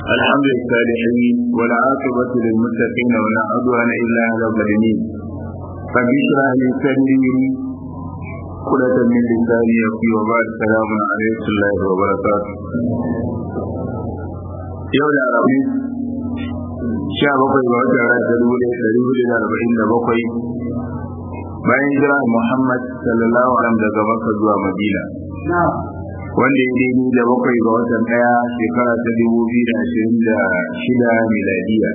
الحمد للصالحين والعاقبة للمتقين ولا عدوان إلا على الظالمين رب اشرح لي صدري عقدة من لساني يقي وبعد السلام عليكم الله وبركاته yau da arabi sha bakwai ga watan rana ta dubu ɗaya ɗari hudu da arba'in da bakwai bayan jira Muhammad sallallahu alaihi daga Makka zuwa Madina wanda ya daidai da bakwai ga watan ɗaya shekara ta dubu biyu da ashirin da shida miladiya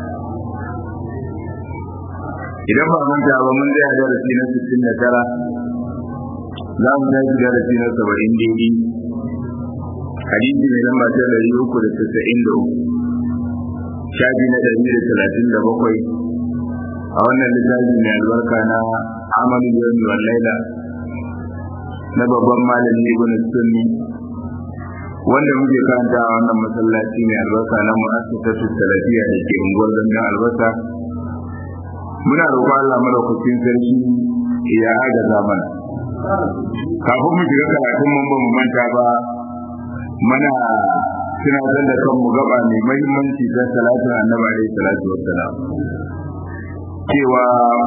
idan ba manta ba mun tsaya darasi na sittin da tara za mu tashi darasi na saba'in daidai hadisi mai lamba ta ɗari uku da tasa'in da uku shafi na ɗari da talatin da bakwai a wannan littafi mai albarka na amalin yawmi wal laila na babban malami ibn sunni wanda muke karanta a wannan masallaci mai albarka na mu'assasatu salafiyya da ke unguwar gangan albasa muna roƙon Allah madaukakin sarki ya agaza mana kafin mu shiga karatun mun ba mu manta ba mana tunatar da kanmu gaba mai mahimmanci ta salatin annabi alaihi salatu wassalam cewa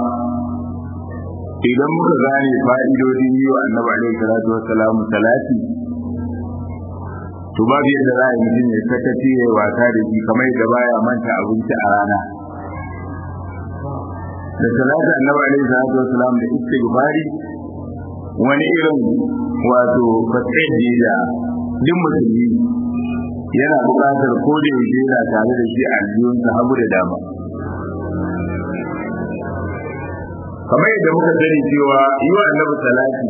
idan muka gane fa'idodin yi wa annabi alaihi salatu wassalam salati to babu yadda za a yi mutum ya sakaci ya wasa da shi kamar yadda baya manta abinci a rana da salatu annabi alaihi salatu wassalam da istighfari wani irin wato fasai da duk musulmi yana buƙatar ko da yaushe yana tare da shi a aljihunsa hagu da dama kamar yadda muka sani cewa yi wa annabi salati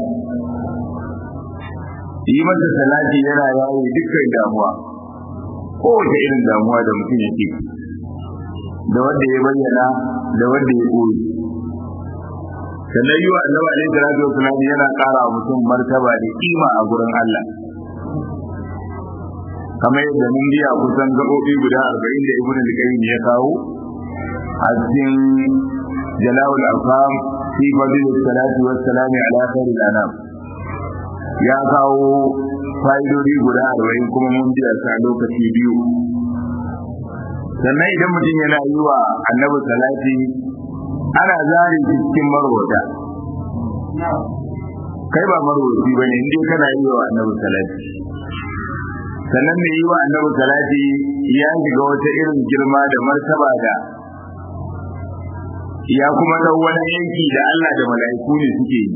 yi masa salati yana yawo dukkan damuwa kowace irin damuwa da mutum yake da wanda ya bayyana da wanda ya koyi sannan yi wa annabi alaihi salatu wasalam yana ƙara wa mutum martaba da kima a gurin Allah kamar yadda mun biya kusan gaɓoɓi guda arba'in da ibn al-qayyim ya kawo a cikin jala'ul afham fi fadil salati was salami ala khairil anam ya kawo fa'idodi guda arba'in kuma mun biya sa lokaci biyu sannan idan mutum yana yi wa annabi salati ana zari cikin marwata kai ba marwaci bane in dai kana yi wa annabi salati sannan mai yi wa annabi salati ya shiga wata irin girma da martaba da ya kuma dau wani yanki da Allah da mala'iku ne suke yi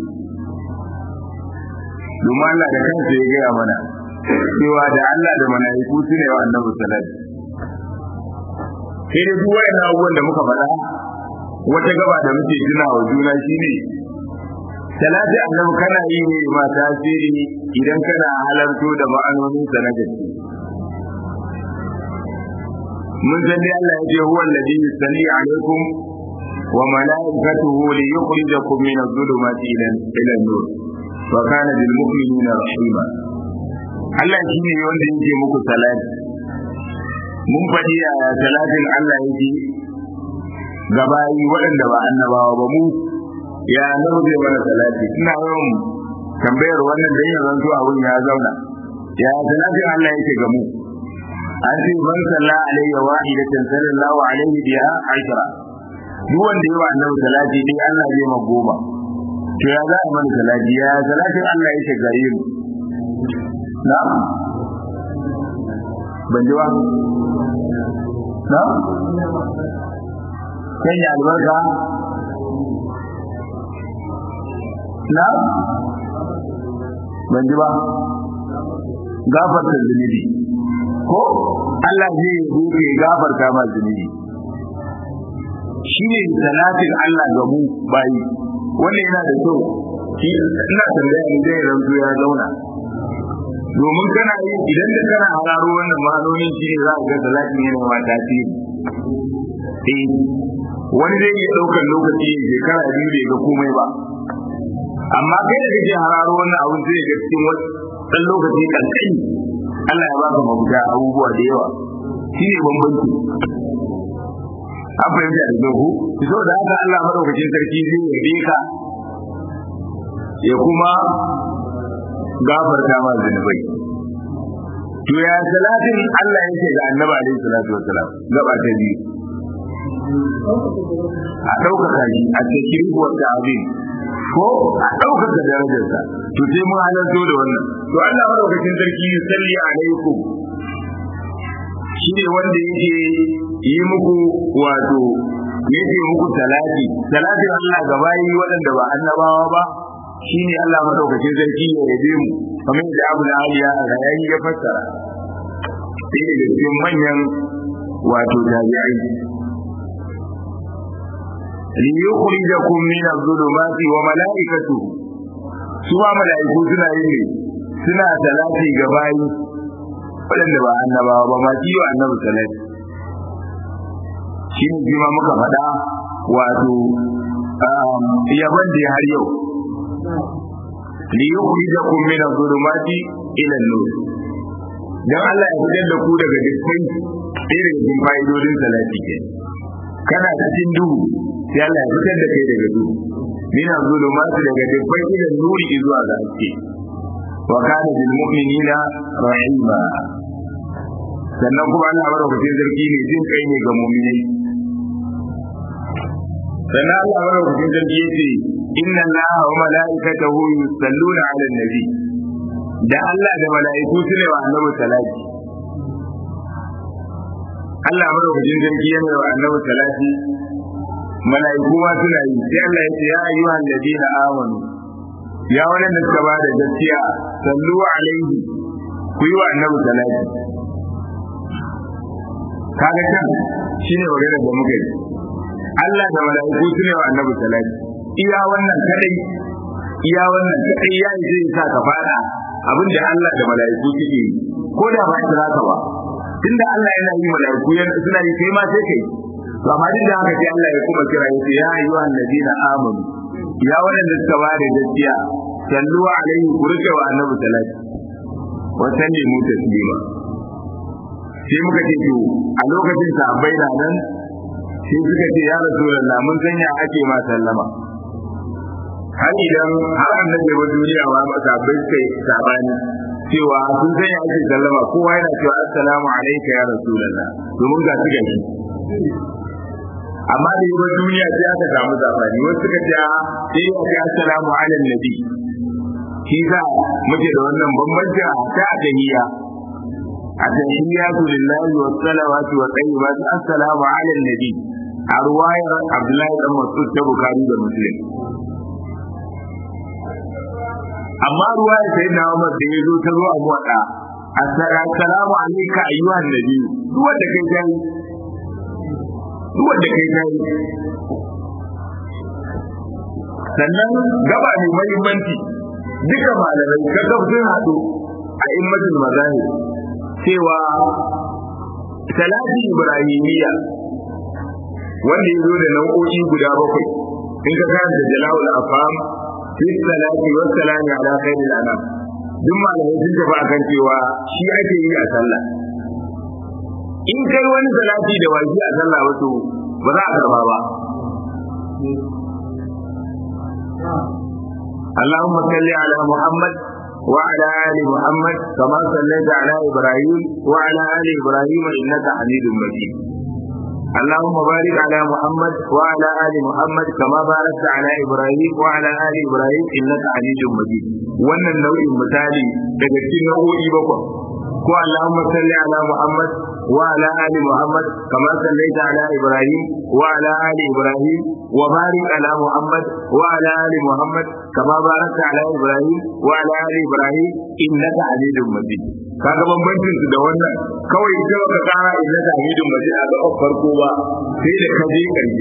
domin Allah da kansa ya gaya mana cewa da Allah da mala'iku su ne wa annabi salati sai da duk wayan abubuwan da muka faɗa wata gaba da muke tuna wa juna shine salati annabi kana yi ne ma tasiri idan kana halarto da ma'anonin sa na gaske mun san dai Allah ya ce huwa alladhi yusalli alaikum wa malaikatuhu li yukhrijakum min adh-dhulumati ila ila an-nur wa kana bil mu'minina rahima Allah shi ne wanda yake muku salati mun faɗi a salatin Allah yake gabayi waɗanda ba annabawa ba mu ya nawa zai mana salati ina yawan tambayar wannan dan ya zanto abun ya zauna ya salatin Allah yake ga mu an ce man salla alayya wahidatan sallallahu alaihi biha ashra duk wanda yawa annabi salati dai Allah zai ma goma to ya za a mana salati ya salatin Allah yake gare mu na'am ban ji ba na'am kan ya albarka na ban ji ba gafarta zunubi ko Allah zai rufe gafarta ma zunubi shi ne salatin Allah ga mu bayi wannan yana da kyau shi ina tambaya ni zai rantu ya zauna domin kana yi idan da kana hararo wannan ma'anonin shi ne za ka ga salatin yana ma tasiri eh wani zai iya ɗaukar lokaci shekara biyu bai ga komai ba amma kai da kake hararo wannan abun zai ga cikin wani dan lokaci kankani Allah ya baka mabuta abubuwa da yawa shine bambanci an fahimta da dogo so da haka Allah madaukakin sarki zai yabe ka ya kuma gafarta ma zunubai to ya salatin Allah yake ga annabi alaihi salatu wassalam gaba ta biyu a ɗaukaka shi a cikin wata abin ko a ɗaukaka darajarsa to sai mun halarto da wannan to Allah madaukakin sarki ya salli alaikum shi ne wanda yake yi muku wato yake muku salati salatin Allah ga bayi waɗanda ba annabawa ba shi ne Allah madaukakin sarki ya yabe mu kamar da Abu Aliya a rayayi ya fassara sai daga cikin manyan wato tabi'ai liyukhrijakum min adh-dhulumati wa malaikatuhu su ma malaiku suna yin ne suna salati ga bayi waɗanda ba annabawa ba ma kiyo annabi salati shi ne ma muka faɗa wato yaban da har yau liyukhrijakum min adh-dhulumati ila an-nur dan Allah ya fitar da ku daga dukkan ɗaya daga cikin fa'idodin salati ke kana cikin duhu sai Allah ya fitar da kai daga duhu min az-zulumati daga dukkan idan nuri zuwa ga haske wa kana bil mu'minina rahima sannan kuma Allah madaukakin sarki ne jin kai ne ga mu'minai sannan Allah madaukakin sarki yace inna Allaha wa mala'ikatahu yusalluna 'alan nabi da Allah da mala'iku su ne wa annabi salati Allah madaukakin sarki yana wa annabi salati mala'iku ma suna yi sai Allah ya ce ya ayyuhan ladina amanu ya wannan da suka bada gaskiya sallu alaihi ku yi wa annabi salati kaga kan shine magana da muka yi Allah da mala'iku su ne wa annabi salati iya wannan kadai iya wannan kadai ya yi zai sa ka fada abin da Allah da mala'iku suke yi ko da ba kira ka ba tunda Allah yana yi mala'iku suna yi kai ma sai kai to amma duk da haka sai Allah ya kuma kira yace ya ayyuhan ladina amanu ya wadanda suka ba da gaskiya sallu alaihi ku rike wa annabi salati wa sallimu taslima sai muka ce to a lokacin sahabbai na nan sai suka ce ya rasulullah mun san ya ake ma sallama har idan har annabi wa duniya ma sahabbai suka yi sabani cewa sun san ya ake sallama kowa yana cewa assalamu alayka ya rasulullah domin ga su gashi amma da yawan duniya sai aka samu sabani wasu suka ce sai ya ce assalamu ala nabi shi za muke da wannan bambanci a ta tahiyya التحيات لله والصلوات والطيبات السلام على النبي a ruwayar Abdullahi dan Mas'ud ta Bukhari da Muslim amma ruwayar sai na Umar da yazo ta zo a muwadda assalamu alayka ayyuhan nabi duk wanda kai dai duk wanda kai dai sannan gaba mai muhimmanci duka malamai ka sun haɗu a immatul mazahir cewa salati ibrahimiyya wanda ya zo da nau'o'i guda bakwai in ka karanta jala'ul afam fi salati wa salami ala khairil anam duk malamai sun tafi akan cewa shi ake yi a sallah in kai wani salati da waji a sallah wato ba za a karba ba اللهم صل على محمد وعلى ال محمد كما صليت على ابراهيم وعلى ال ابراهيم انك حميد مجيد اللهم بارك على محمد وعلى ال محمد كما باركت على ابراهيم وعلى ال ابراهيم انك حميد مجيد wannan nau'in misali daga cikin nau'o'i bakwai ko Allahumma salli ala Muhammad wa ala ali Muhammad kama sallaita ala Ibrahim wa ala ali Ibrahim wa barik ala Muhammad wa ala ali Muhammad kama barakta ala Ibrahim wa ala ali Ibrahim innaka Hamidum Majid kaga bambancin su da wannan kawai ita baka kara innaka Hamidum Majid a ga farko ba sai da kaje karshe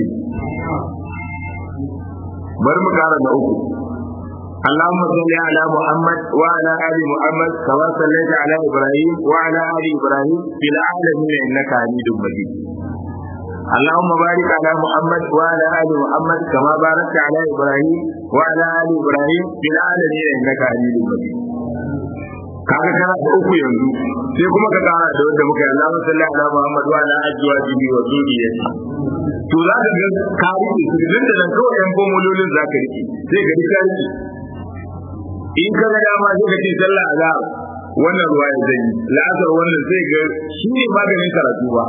bari mu kara da uku اللهم صل على محمد وعلى ال محمد كما صليت على ابراهيم وعلى ال ابراهيم في العالمين انك حميد مجيد اللهم بارك على محمد وعلى ال محمد كما باركت على ابراهيم وعلى ال ابراهيم في العالمين انك حميد مجيد kaga kana da uku yanzu sai kuma ka kara da wanda muka yi Allahumma salli ala Muhammad wa ala azwajihi wa dhurriyyati to za ka ga ka rike su da nan kawai yan bomololin za ka rike sai ka rike in ka ga dama sai ka ce sallah azhar wannan ruwa ya zai la'asar wannan zai ga shi ne maganin karatu ba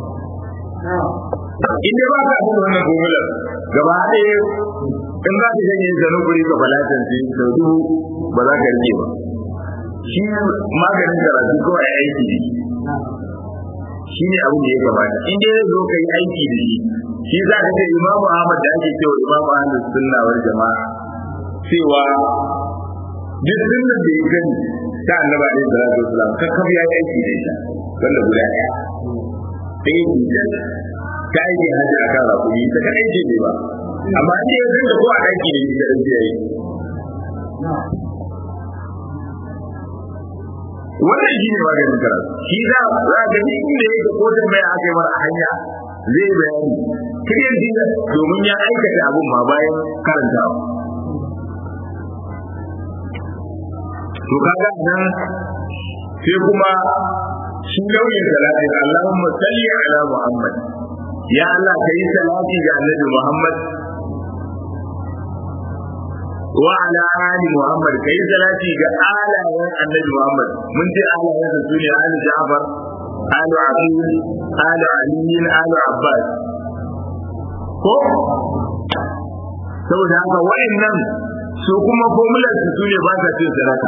in dai ba ka abin wannan formula gaba ɗaya in za ka janye zanen guri ka falatan sai sau dubu ba za ka rike ba shi maganin karatu kawai aiki ne shi ne abin da ya gabata in dai zai zo ka yi aiki da shi shi za ka ce imamu ahmad da ake cewa imamu ahmad sunna wal jama'a cewa duk sunnan da ya gani ta annaba alaihi salatu wasalam kakkab ya yi aiki da ita wanda guda ɗaya sai ya yi ta aiki hajji a kan rakumi ta kan aiki ne ba amma in ya zanga ko a aiki da ita da zai yi wannan shi ne maganin karatu shi za za ga ni inda yake ko da mai aka yi mara hanya zai bayani kiryan dinga domin ya aikata abun ma bayan karantawa to kaga nan sai kuma shi nauyin salati Allahumma salli ala Muhammad ya Allah kai salati ga Annabi Muhammad wa ala ali Muhammad kai salati ga alayen Annabi Muhammad mun ce alayen sa sune ali Ja'far ali Aqil ali Ali ali Abbas ko saboda haka wa'annan su kuma formular su sune ba sa cin sadaka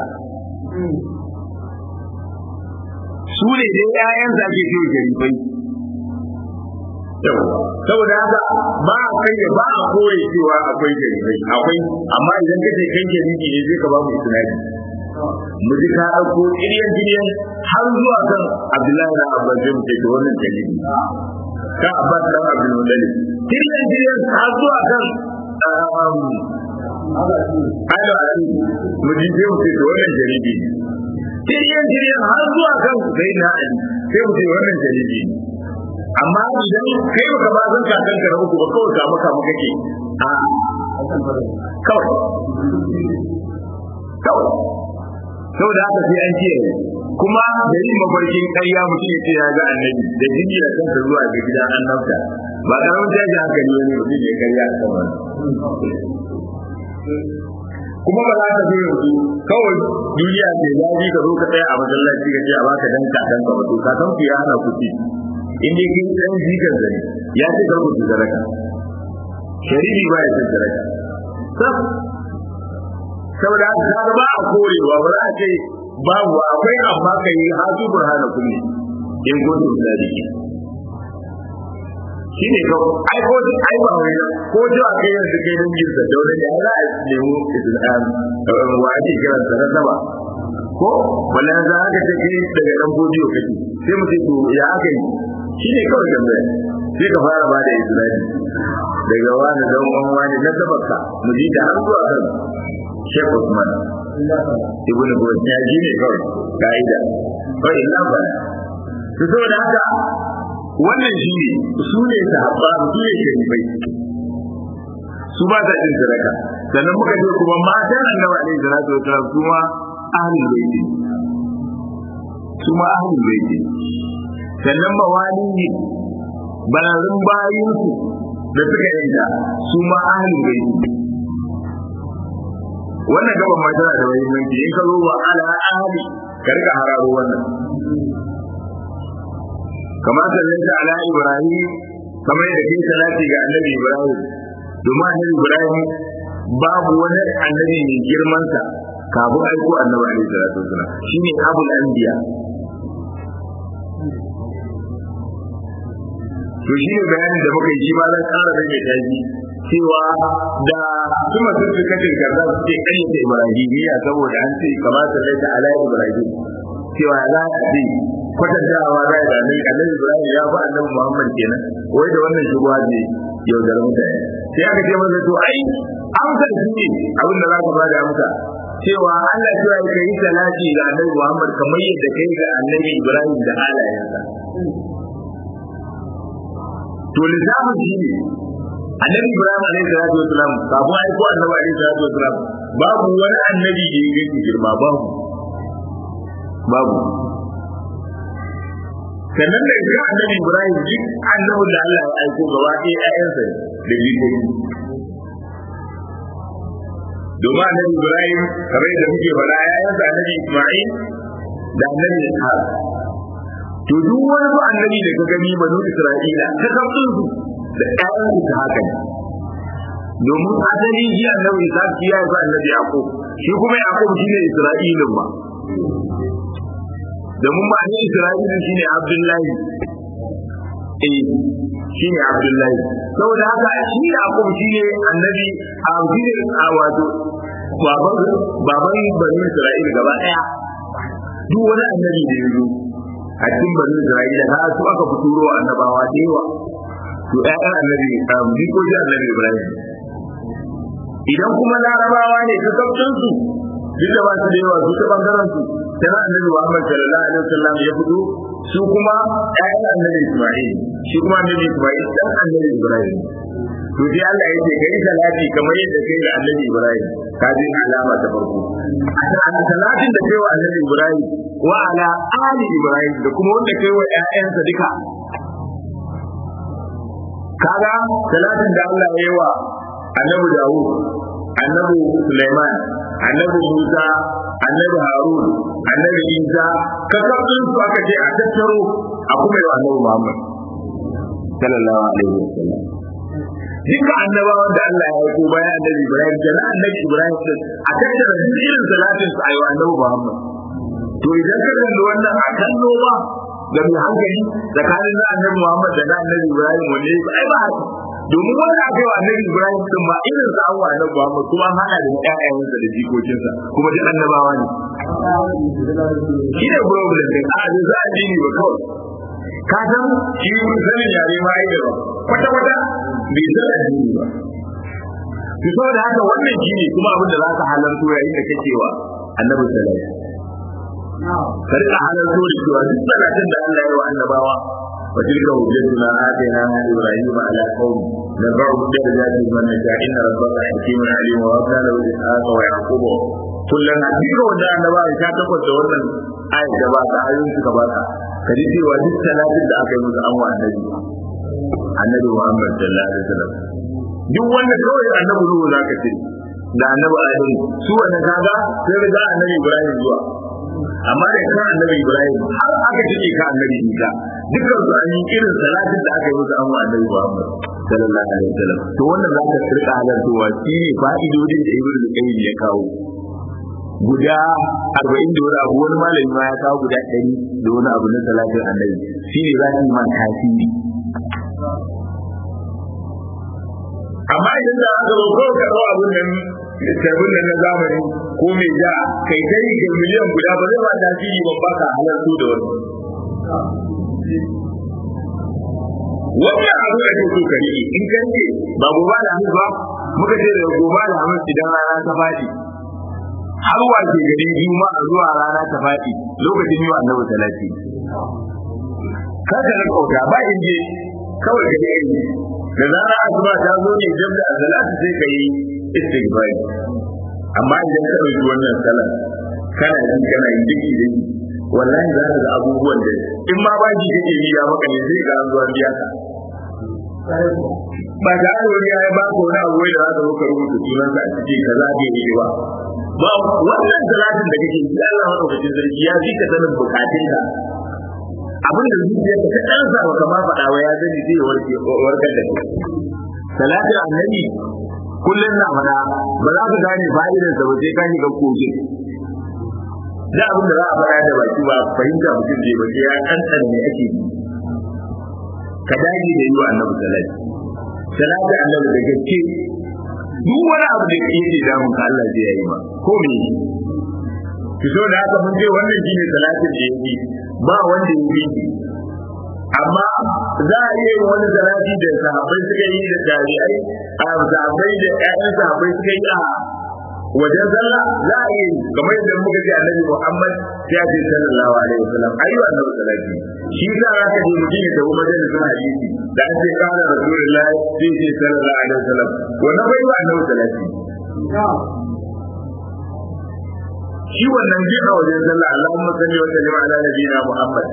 su ne dai ƴaƴan da ake ce jarifai saboda haka ba a kai ba a koyi cewa akwai jarifai akwai amma idan kace kai jarifi ne zai ka ba mu isnadi mu ji ka ɗauko ƙiryan ƙiryan har zuwa kan Abdullahi da Abbas zai mutu da wannan jarifi ka Abbas dan Abdul Muttalib ƙiryan ƙiryan har zuwa kan Ayo Ali mu ji zai mutu da wannan jarifi Tiryan tiryan har zuwa kan sai na Ali sai mu ce wannan jaridi ne. Amma idan kai baka ba zan kakan ka na uku ba kawai kama kama kake a kawai. Kawai. Saboda haka sai an kiyaye. Kuma da yin mafarkin ƙarya mutum ya ce ya ga annabi da jini da kansa zuwa ga gidan annabta ba karamin tashi hankali wani mutum ya karya a kan wani. kuma ba za ka zo yanzu kawai duniya ce zafi ka zo ka tsaya a masallaci ka ce a baka dan kakan ka wato kakan ku ya hana ku ci in dai kin dan jikan zane ya ce kar ku ci zaraka shari'i ba ya cin zaraka sab saboda haka ka ba a korewa ba za a ce babu akwai amma ka yi hazu burhana kulli in kuntum sadiqin shi ne kawai ai ko ai ba wai ko ji a kai yanzu kai dan yin da dole ne za a nemo islam wa ake kiran sa na saba ko wala za ka ce kai daga dan bodiyo kake sai mu ce to ya aka yi shi ne kawai tambaya sai ka fara ba da islami daga wani dan uwan wani na sabaka mu ji da har zuwa kan Sheikh Usman Ibn Gowon ya ji ne kawai ka'ida kawai ina ba to saboda haka wannan shi ne su ne sahabba su ne sharifai su ba ta cin sadaka sannan muka ce kuma matan annabi alaihi salatu wasallam su ma ahlul baiti su ma ahlul baiti sannan mawali ne bararin bayin su da suka yanka su ma ahlul baiti wannan gaban ma tana da muhimmanci in ka zo wa ala ahli ka rika hararo wannan kama sallaita ala ibrahim kamar yadda kai salati ga annabi ibrahim domin annabi ibrahim babu wani annabi mai girman sa kafin aiko annabi alaihi salatu wasalam shine abul anbiya to shi ne bayanin da muka yi shi ma zan ƙara rage tashi cewa da kuma sun fi kacin karza su ce ƙayyata ibrahimiyya saboda an ce kama sallaita ala ibrahim cewa za a ce kwatantawa za a zane annabi ibrahim ya fi annabi muhammad kenan wai da wannan shugaba ne yaudar mutane sai aka ce masa to ai amsar shi ne abin da za ka bada amsa cewa Allah cewa ka yi salati ga annabi muhammad kamar yadda kai ga annabi ibrahim da halayensa to lissafin shi ne annabi ibrahim alaihi salatu wasalam kafin aiko annabi alaihi salatu wasalam babu wani annabi da ya gaji girma babu babu sannan da ga annabi Ibrahim duk annabin da Allah ya aiko gaba ɗaya ƴaƴansa da jikoki domin annabi Ibrahim kamar yadda muke faɗa ƴaƴansa annabi Isma'il da annabi ishaq to duk wani ba annabi da ka gani banu isra'ila ta kafin su da ƴaƴan su haka ne domin asali ji annabi ishaq shi ya yi annabi yaqub shi kuma yaqub shine isra'ilin ba domin ba ne isra'ilin shine abdullahi eh shine abdullahi saboda haka shi yaqub shine annabi a shine a wato baban baban bani isra'ila gaba daya duk wani annabi da ya zo a cikin bani isra'ila ha su aka fituro annabawa da yawa to ƴaƴan annabi jikokin annabi ibrahim idan kuma larabawa ne su kaftin su duk da ba su da yawa su ta bangaren su sai annabi muhammad sallallahu alaihi wasallam ya fito su kuma ƴaƴan annabi isma'il shi kuma annabi isma'il dan annabi ibrahim to sai Allah ya ce kai salati kamar yadda kai da annabi ibrahim ka ji alama ta farko a salatin da kai wa annabi ibrahim wa ala ali ibrahim da kuma wanda kai wa ƴaƴansa duka kaga salatin da Allah ya yi wa annabi Dawud annabi Sulaiman annabi Musa annabi Harun annabi Isa kasabin su aka ce a tattaro a kuma yi wa annabi Muhammad sallallahu alaihi wasallam duka annabawan da Allah ya aiko bayan annabi Ibrahim da annabi Ibrahim din a tattara irin salatin su a yi wa annabi Muhammad to idan ka kalli wannan a kallo ba ga mai hankali tsakanin na annabi Muhammad da na annabi Ibrahim wanne ai ba domin wanda aka yi wa annabi Ibrahim din ma irin sa an wa annabi Muhammad kuma an hada da ƴaƴayensa da jikokinsa kuma duk annabawa ne shi ne problem din a da za a dini ba kawai ka san shi mun sanin yare ma ai gaba kwata kwata bai san addini ba to saboda haka wannan shi ne kuma abin da za ka halarto yayin da kake wa annabi sallallahu alaihi wasallam ka rika halarto da cewa duk salatin da Allah ya yi wa annabawa وتلك حجتنا آتيناها إبراهيم على قوم نرفع درجات من نشاء إن ربك حكيم عليم ووهبنا له إسحاق ويعقوب kullum a cikin wanda annaba ya ta tabbata da wannan ayat da ba ta ayoyin suka ba ta ka ji cewa duk talatin da aka yi musu an wa annabi annabi Muhammad sallallahu alaihi wasallam duk wanda kawai annabi Nuhu zaka ce da annabi Adam su wannan kaga sai riga annabi Ibrahim zuwa amma da kan annabi Ibrahim har aka cike ka annabi Isa dukkan su an yi irin salatin da aka yi musu an wa annabi Muhammad sallallahu alaihi wasallam to wannan za ka rika halartowa shi ne fa'idodin da Ibn Qayyim ya kawo guda arba'in da wani abu wani malami ma ya kawo guda ɗari da wani abu na salatin annabi shi ne za su yi man tasiri amma idan da aka zo kawai ka ɗau abun nan karbin nan na zamani ko mai ja kai kai ga miliyan guda ba zai ba tasiri ban baka halartu da wani wannan abu da kake so ka riƙe in ka riƙe ba gobe da hannu ba muka ce da gobe da hannu idan rana ta faɗi har wace gari juma'a zuwa rana ta faɗi lokacin yi wa annabi salati kar ka rika kauta ba in je kawai ka yi da zarar asuba ta zo ne jab da salati sai ka yi istighfar amma idan ka ɗauki wannan salat kana yi kana yi duk idan wallahi za ka ga abubuwan da in ma ba ji kake biya maka ne zai ga an zuwa biya ka ba da wani ya ba ka wani abu da za ka zo ka rubuta sunansa a cikin kaza bai yi ba ba wannan salatin da kake yi Allah madaukakin sarki ya ji ka sanin bukatunka abin da zuciya ka dan sa baka ma faɗa wa ya gani zai warke warkar da kai salatin annabi kullun na faɗa ba za ka gane fa'idar sa ba sai ka shiga koke da abin da za a faɗa da baki ba fahimta mutum zai ba sai ya kankan ne ake yi ka dage da yi wa annabi salati salatin annabi da gaske duk wani abu da yake damun ka Allah zai yi ma ko me ki so da haka mun ce wannan shine salatin da yake ba wanda yake yi amma za a yi wani salati da sahabbai suka yi da tabi'ai a sahabbai da ƴaƴan sahabbai suka yi a wajen sallah za a yi kamar yadda muka ce annabi Muhammad ya ce sallallahu alaihi wasallam ayi annabi salati shi sa aka je mutum ya tafi majalisin hadisi da an ce kana rasulullahi sai ce sallallahu alaihi wasallam wannan bai wa annabi salati shi wannan ji a wajen sallah Allahumma salli wa sallim ala nabiyina Muhammad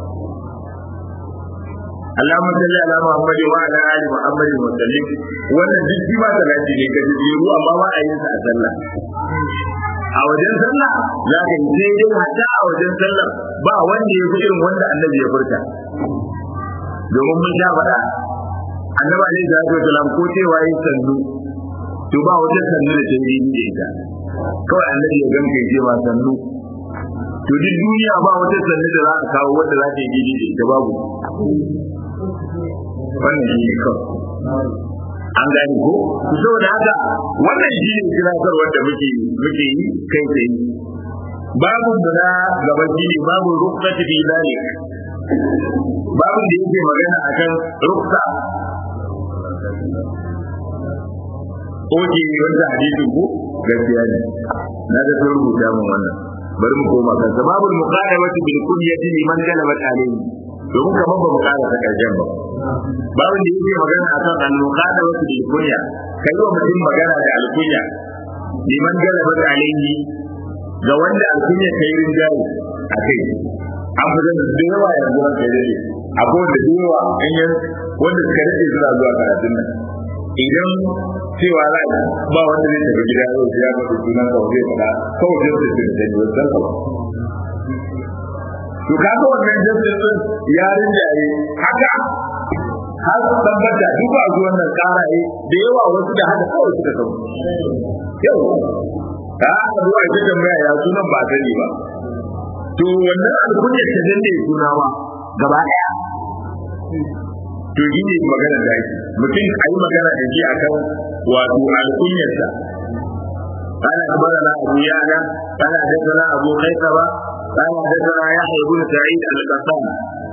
Allahumma salli ala Muhammad wa ala ali Muhammad wa sallim wannan duk shi ma salati ne ga jiru amma ba a yin sa a sallah a wajen sallah za ka yi sai dai hatta a wajen sallah ba wanda ya fi irin wanda annabi ya furta domin mun sha faɗa annabi alaihi salatu wasalam ko cewa yi sannu to ba wata sannu da ta yi da ita kawai annabi ya ganka ya ce ma sannu to duk duniya ba wata sannu da za a kawo wanda za ta yi da ita babu wannan shi ne kawai an gane ko saboda haka wannan shi ne kiratar wanda muke muke yi kai tsaye babu da gaba shi ne babu rukhsati fi zalik babu da yake magana akan ruksa Oke wanda hadisin ko gaskiya ne na da sun rubuta mun wannan bari mu koma kansa babu muqadamati bil kunyati liman galabat alayhi domin kamar ba mu kara ta karshen ba babu da yake magana akan al muqadamati bil kunya kai wa mutum magana da al kunya liman galabat alayhi ga wanda al kunya kai rinjaye a kai an fi zan da yawa yanzu ran kai dai akwai wanda da yawa in yan wanda suka rike suna zuwa karatun nan idan cewa za ba wanda zai tafi gida yau ya ga sunan sa zai fada kawai zai tafi da ni wannan ba to kaga wannan jinsin din yarin jaye haka har tabbata duk ba zuwan nan karaye da yawa wasu da haka kawai suka tafi yau ta haka zuwa ita tambaya ya sunan ba sani ba to wannan alkunyar ta danne suna ma gaba daya to yi ne magana da ake mutum a yi magana da shi akan wato alkunyarsa قال أخبرنا أبو يعلى قال حدثنا أبو خيثمة قال حدثنا يحيى بن سعيد القطان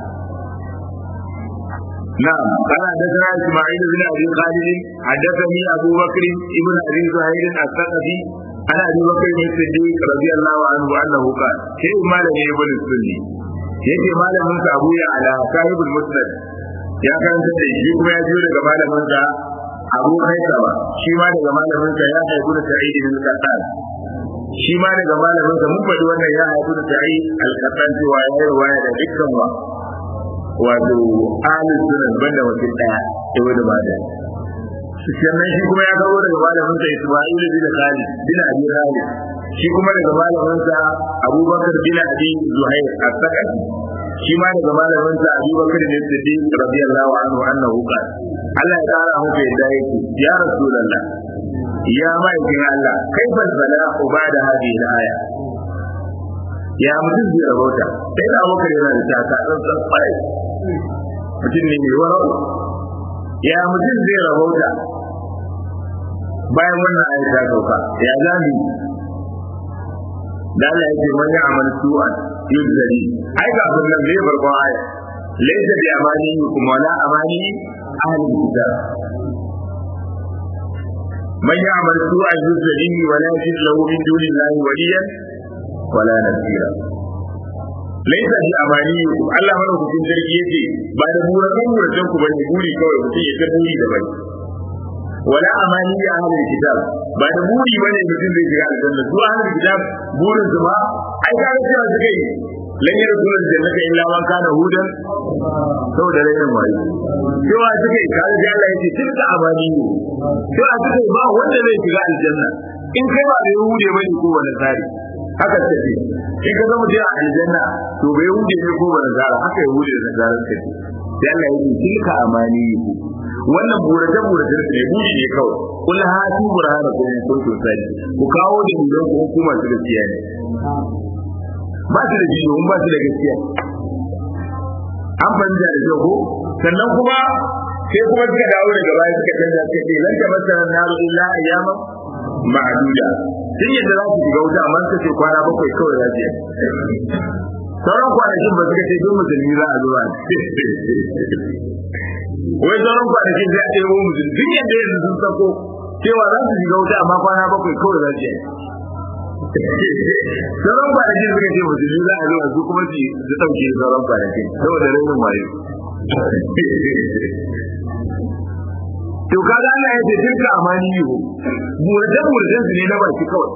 نعم قال حدثنا إسماعيل بن أبي خالد حدثني أبو بكر ابن أبي زهير الثقفي عن أبي بكر الصديق رضي الله عنه أنه قال شيء ما لم يبن السني yake malamin sa Abu ya ala sahibul musnad ya karanta da shi kuma ya jiyo daga malamin sa Abu Haisama shi ma daga malamin sa ya haifu da Sa'id bin Qattan shi ma daga malamin sa mun faɗi wannan ya haifu da Sa'id al-Qattan cewa ya yi riwaya da dukkan wa wato ahli sunan banda mutum daya ibn Majah sannan shi kuma ya kawo daga malamin sa Isma'il bin Khalid bin Abi Khalid shi kuma daga malamin sa Abubakar bin Abi Zuhair as-Saqafi shi ma daga malamin sa Abubakar bin Siddiq radiyallahu anhu annahu qala Allah ya kara maka yadda yake ya Rasulullah ya ma'aikin Allah kaifal bala'u ba'da hadhihi al-aya ya mutum zai rabauta sai da Abubakar yana da taka tsantsan kwarai mutum ne mai warau ya mutum zai rabauta bayan wannan ayat ta sauka ya zami da Allah yake man ya'mal su'an yuzari ai ga abin nan zai farkon aya laysa bi amani kuma la amani ahli kitab man ya'mal su'an yuzari wa la yajid lahu min dunillahi waliyan wala nasira laisa bi amani Allah mana hukun sarki yace ba da burakan burakan ku bane buri kawai mutum ya ta buri da bai wala amani ya ahlul kitab ba da buri bane mutum zai shiga aljanna su ahlul kitab burin su ma ai ka ga cewa suka yi lan yi rasulun jannata illa man kana hudan saboda rainin wayo cewa suka yi kaga ji Allah yace tilka amani cewa suka yi ba wanda zai shiga aljanna in kai ba da yahude bane ko wani tsari haka ce in ka zama jiya aljanna to bai yahude ne ko wani tsari haka yahude da tsari suka ce sai Allah yace tilka amani wannan burace burace ne buri ne kawai kul hatu burhana ko in kuntum sadi ku kawo da don ku hukuma su gaskiya ne ba su da ji domin ba su da gaskiya an fahimta da kyau ko sannan kuma sai kuma suka dawo daga baya suka canza suka ce lan tabassara naru illa ayyaman ma'aduda sun yadda za su shiga wuta amma suka ce kwana bakwai kawai za su yi sauran kwanakin ba suka ce duk musulmi za a zuwa wai sauran kwanakin sai a ɗebo musulmi duk yadda yanzu sun sako cewa za su shiga wuta amma kwana bakwai kawai za su yi sauran kwanakin suka ce musulmi za a zuwa su kuma su ɗauke sauran kwanakin saboda rainin wayo to kaga Allah ya ce tilka amani yiwu burajen burajen su ne na baki kawai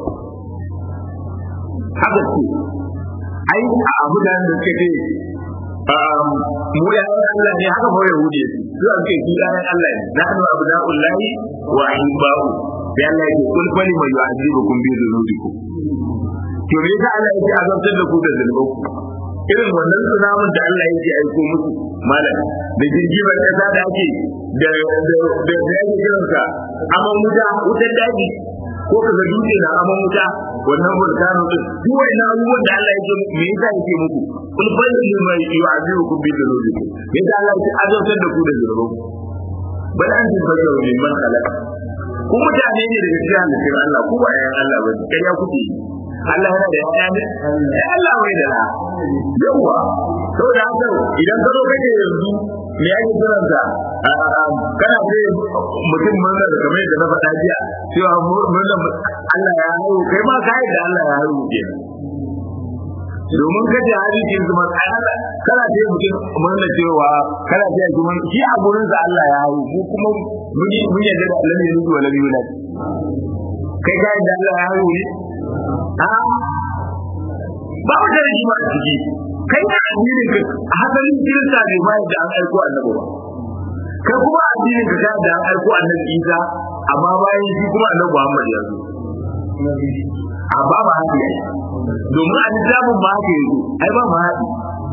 haka ce ai a abu da da suka ce mu ya Allah ne haka mu yahudi su an ce su ya Allah ne nahnu abna'ullahi wa ahibba'u sai Allah ya ce kul fali ma yu'azibukum bi dhunubikum to me yasa Allah yake azabtar da ku da zunuban ku irin wannan tsunamin da Allah yake aiko musu malam da jirgin kasa da ake da da da yake kiransa aman wuta wutar daji ko kaga dutse na aman wuta wannan volcano din duk wannan abubuwan da Allah yake me yasa yake muku kul balli ma yu'azibukum bi dhunubikum me yasa Allah yake azabtar da ku da zunuban ku bal antum basharun mimman khalaqa ku mutane ne daga cikin halittar Allah ku ba yayan Allah ba kariya kuke yi Allah yana da yaya ne eh Allah bai da yawa saboda haka idan ka zo kake yanzu me yake kiransa kana ce mutum murna da kamar yadda na faɗa jiya cewa murna Allah ya haihu kai ma ka da Allah ya haihu kenan domin kaje hadisin su matsala kana ce mutum murna cewa kana ce kuma shi a gurin sa Allah ya haihu ko kuma mun mun yadda da Allah ne rubu wala yulad kai ka da Allah ya haihu ne a ba mu da rigima a ciki kai na addinin ka hasalin kirista ne ba da an aiko annabi ba kai kuma addinin ka da an aiko annabi Isa amma bayan shi kuma annabi Muhammad ya zo a ba ma haɗi ai domin a littafin ma haka yanzu ai ba ma haɗi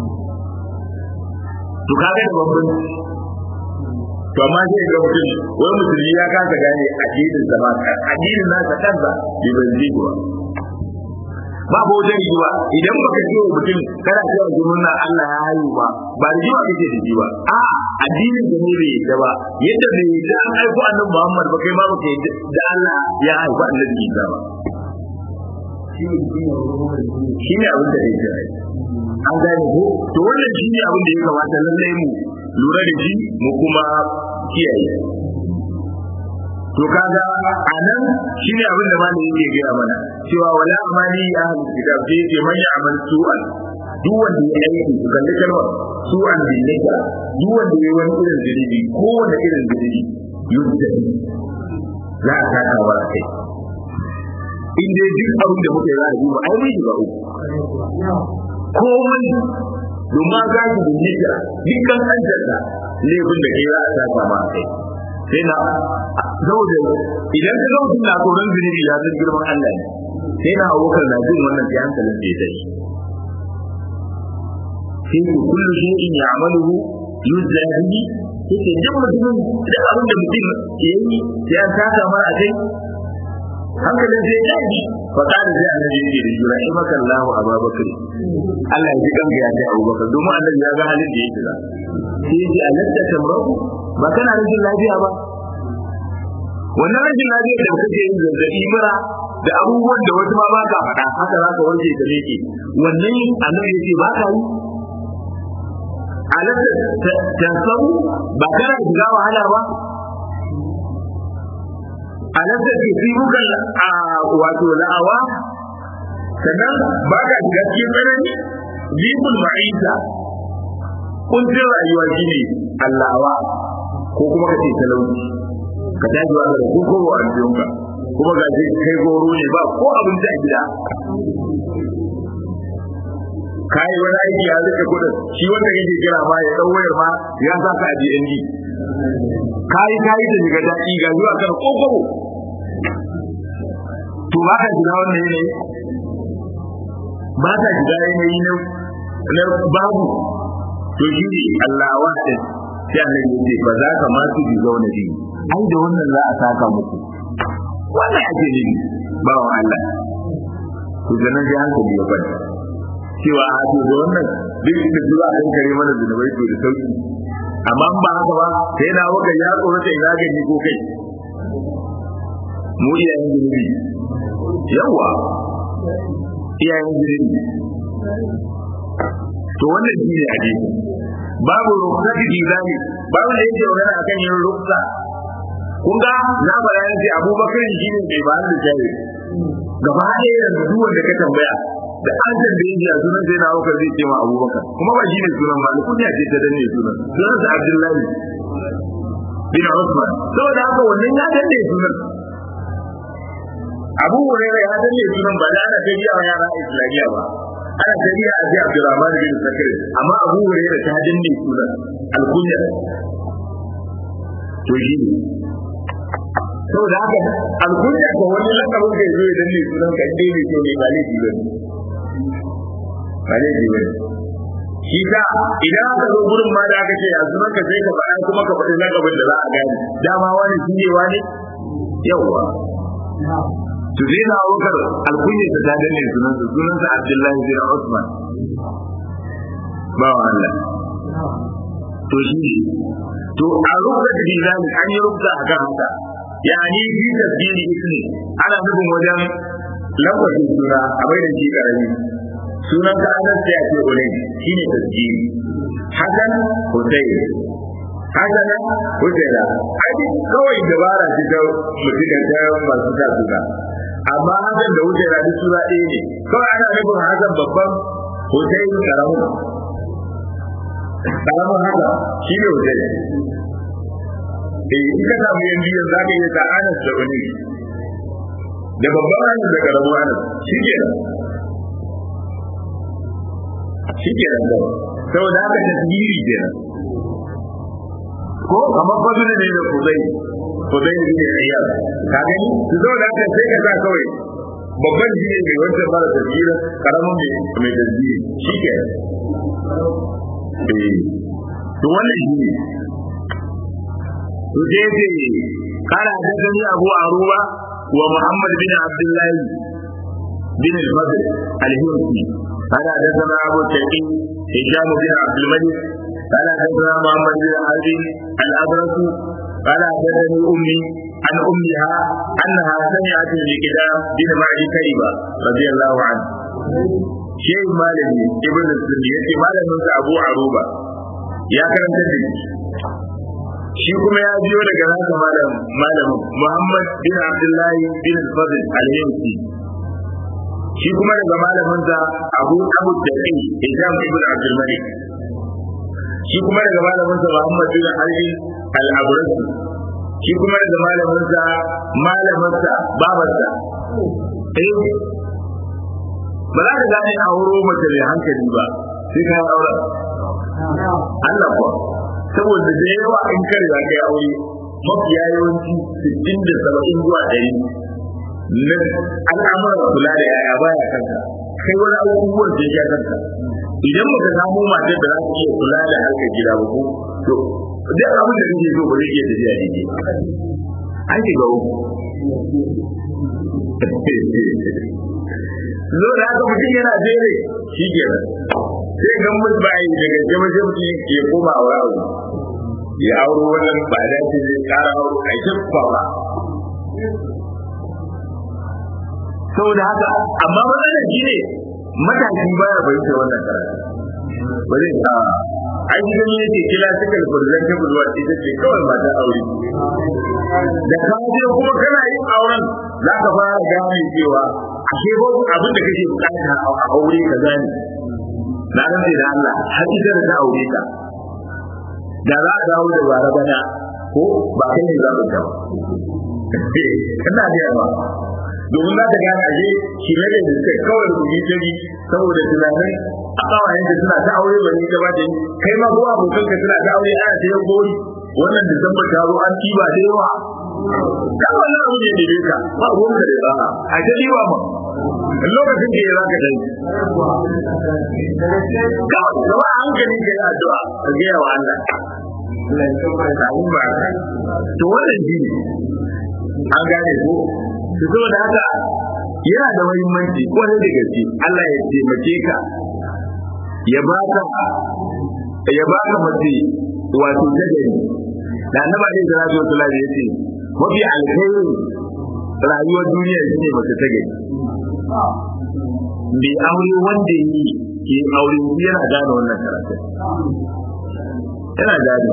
to kaga da bambanci to amma sai ga mutum wani musulmi ya kasa gane addinin sa ba addinin nasa kansa bai ban ji ba ba ba wajen yi ba idan baka ce wa mutum kana cewa zumunna Allah ya hayu ba ba da jiwa kake da ji ba a addinin da ne bai yadda ba yadda bai yadda an aiko annabi Muhammad ba kai ma baka yadda da Allah ya haifu annabi Isa ba shi ne abin da ya ce an gane ko to wannan shi ne abin da ya kamata lallai mu lura da shi mu kuma kiyaye to kaga anan shine abin da malami yake gaya mana cewa wala amani ya ahli kitab sai yace man ya'mal su'an duk wanda ya aiki su kalli kalmar su'an bin nika duk wanda ya wani irin zunubi ko wanda irin zunubi yudda za a saka wa kai in dai duk abin da muke za a duba ai mai shiga uku komai domin za ki bin nika dukkan kanjarta laifin da ke za a saka ma kai sai na saboda idan ka zama na tsoron zunubi ya san girman Allah ne sai na abokan na jin wannan sai hankalin da ya tashi sai ku kullu shay'in ya'maluhu yuzza bihi yake duk mutumin da abin da mutum ya yi sai an saka mara a kai hankalin sai ya tashi fa kada sai annabi yake da jura in maka Allahu Abubakar Allah ya ji kanka ya ce Abubakar domin annabi ya ga halin da yake da sai ya ji alatta tamrahu ba kana rashin lafiya ba wannan rashin lafiya da kake yin zazzabi mura da abubuwan da wasu ma ba ka faɗa haka za ka wanke ka leke wannan annabi yace ba ka yi alatta tansabu ba kana shiga wahala ba alatta ke fi muka a wato la'awa sannan ba ka shiga cikin tsanani bibul ma'isa kuncin rayuwa shine allawa ko kuma ka ce talauci ka tashi ba da ko ko a aljiyonka kuma ga shi kai goro ne ba ko abin da gida kai wani aiki ya rike kudin shi wanda kake kira ma ya dau wayar ma ya sa ka a DND kai kai da shiga daɗi ga zuwa kan kokoro to ba ka shiga wannan yanayi ba ka shiga yanayi na babu to shi ne Allah wahid sai Allah ya ce ba za ka ma su bi zauna bi ai da wannan za a saka muku wannan ake ne ba wa Allah to da nan sai hankali ya kwanta cewa a to da wannan duk da zuwa kan kare mana zunubai to da sauki amma ba haka ba sai na waka ya tsoro sai ina gani ko kai mu iyayen zunubi yawa iyayen zunubi to wannan shi ne hadisi babu rukhsati izami babu da yake magana akan yin rukhsa kun ga na bayan sai abubakar shi ne mai ba da jari gaba ɗaya yanzu duk wanda ka tambaya da an tambaye shi a sunan sai na abubakar zai ce ma abubakar kuma ba shi ne sunan ba kunya ce ta danne sunan sunan sa abdullahi bin usman saboda haka wannan ya danne sunan abu hurairah ya danne sunan ba da ana tafiya wa yara islamiyya ba ana tafiya a ji Abdurrahman bin Sakir amma Abu Hurairah ta danne sunan alkunya to shi ne saboda haka alkunya ko wani lakabin da yazo ya danne sunan ka dai ne to ne ba laifi ba ba ne ji bane shi ka idan aka zo gurin ma da aka ce a sunan ka sai ka faɗa kuma ka faɗi lakabin da za a gane dama wani shi ne wani yawwa to zai na abubakar alkunya ta ta danne sunansa sunansa abdullahi bin usman ba wa Allah to shi ne to a rubuta da bilal an yi rubuta a kan haka yani fi tasbiri ismi ana nufin wajen lafazin suna a bai da shi karami sunan ka anas sai a ce ulai shine tasbiri hakan hussein hakan husaina ai kawai dabara ce ta mutum da ta masu sa suna amma hakan da husaina duk suna ɗaya ne kawai ana nufin hakan babban hussein karamin karamin haka shi ne hussein eh in ka samu yan biyan za ka iya ta anas da wani da babban anas da karamin anas shi ke nan shi ke nan da saboda haka tasiri ke nan ko kamar fasu ne da kuzai kuzai ne ne ayyar ka gani su saboda haka sai ka sa kawai babban jini mai wancan mara tasiri karamin mai tasiri shi ke nan to wannan shi ne to sai ce قال حدثني أبو عروبة ومحمد بن عبد الله بن الفضل الهندي قال حدثنا أبو التقي هشام بن عبد الملك قال حدثنا محمد بن حرب الأبرص قال حدثني أمي عن أمها أنها سمعت الكتاب بن معدي كريبة رضي الله عنه شيء مالني ابن السنية مالني أبو عروبة يا كرم تدري shi kuma ya biyo daga nasa malam malamin Muhammad bin Abdullahi bin Fadl al-Yansi shi kuma daga malaminsa Abu Abu Daqi Hisham ibn Abdul Malik shi kuma daga malaminsa Muhammad bin Ali al-Abrasi shi kuma daga malaminsa malaminsa babarsa eh ba za ka gane a wuro mace mai hankali ba sai ka aure Allah kuwa saboda da yawa in ka riga kai aure mafiya yawanci sittin da saba'in zuwa ɗari na al'amuran kula da yaya baya kanka kai wani abubuwan da ya kanka idan baka samu matar da za ta iya kula da harkar gida ba ko to duk abin da kake so ba zai iya tafiya daidai an shiga uku zo da haka mutum yana jere shi ke sai gan mutu ba yi daga jama sai mutum ya koma wa abu ya auro wannan ba da ce zai kara auro a yi ba saboda haka amma matsalar shi ne matashi baya bayyana wannan karatu ba zai sa an yi gani yake kila suka furzan ta budurwa ita ce kawai mata aure da ka je kuma kana yin auren za ka fara gane cewa ashe ko abin da kake bukata a aure ka gane na rantse da Allah har ita da ta aure ka da za a dawo da bara bana ko ba kai ne zaɓin ta ba kana da yawa domin za ta gane ashe shi ne da suka kawai rubuci ta bi saboda tunanin a kawayen da suna ta aure ba ni ta ba ta kai ma ko abokan ka suna ta aure ana ta yan gori wannan disamba ta zo an tiba da yawa da wannan abu ne da ka ba ruwan ka da ba a ta diwa ma lokacin da ya zaka dai ga gaba hankali ka yi addu'a ka ga wa Allah to wannan shi ne an gane ko to saboda haka yana da muhimmanci kwarai da gaske Allah ya taimake ka ya baka ya baka mace wato ta gari da annaba ne da rajo sallallahu alaihi yace mafi alkhairin rayuwar duniya shine mace ta gari bai aure wanda yi ke aure yana gane wannan karatun yana gane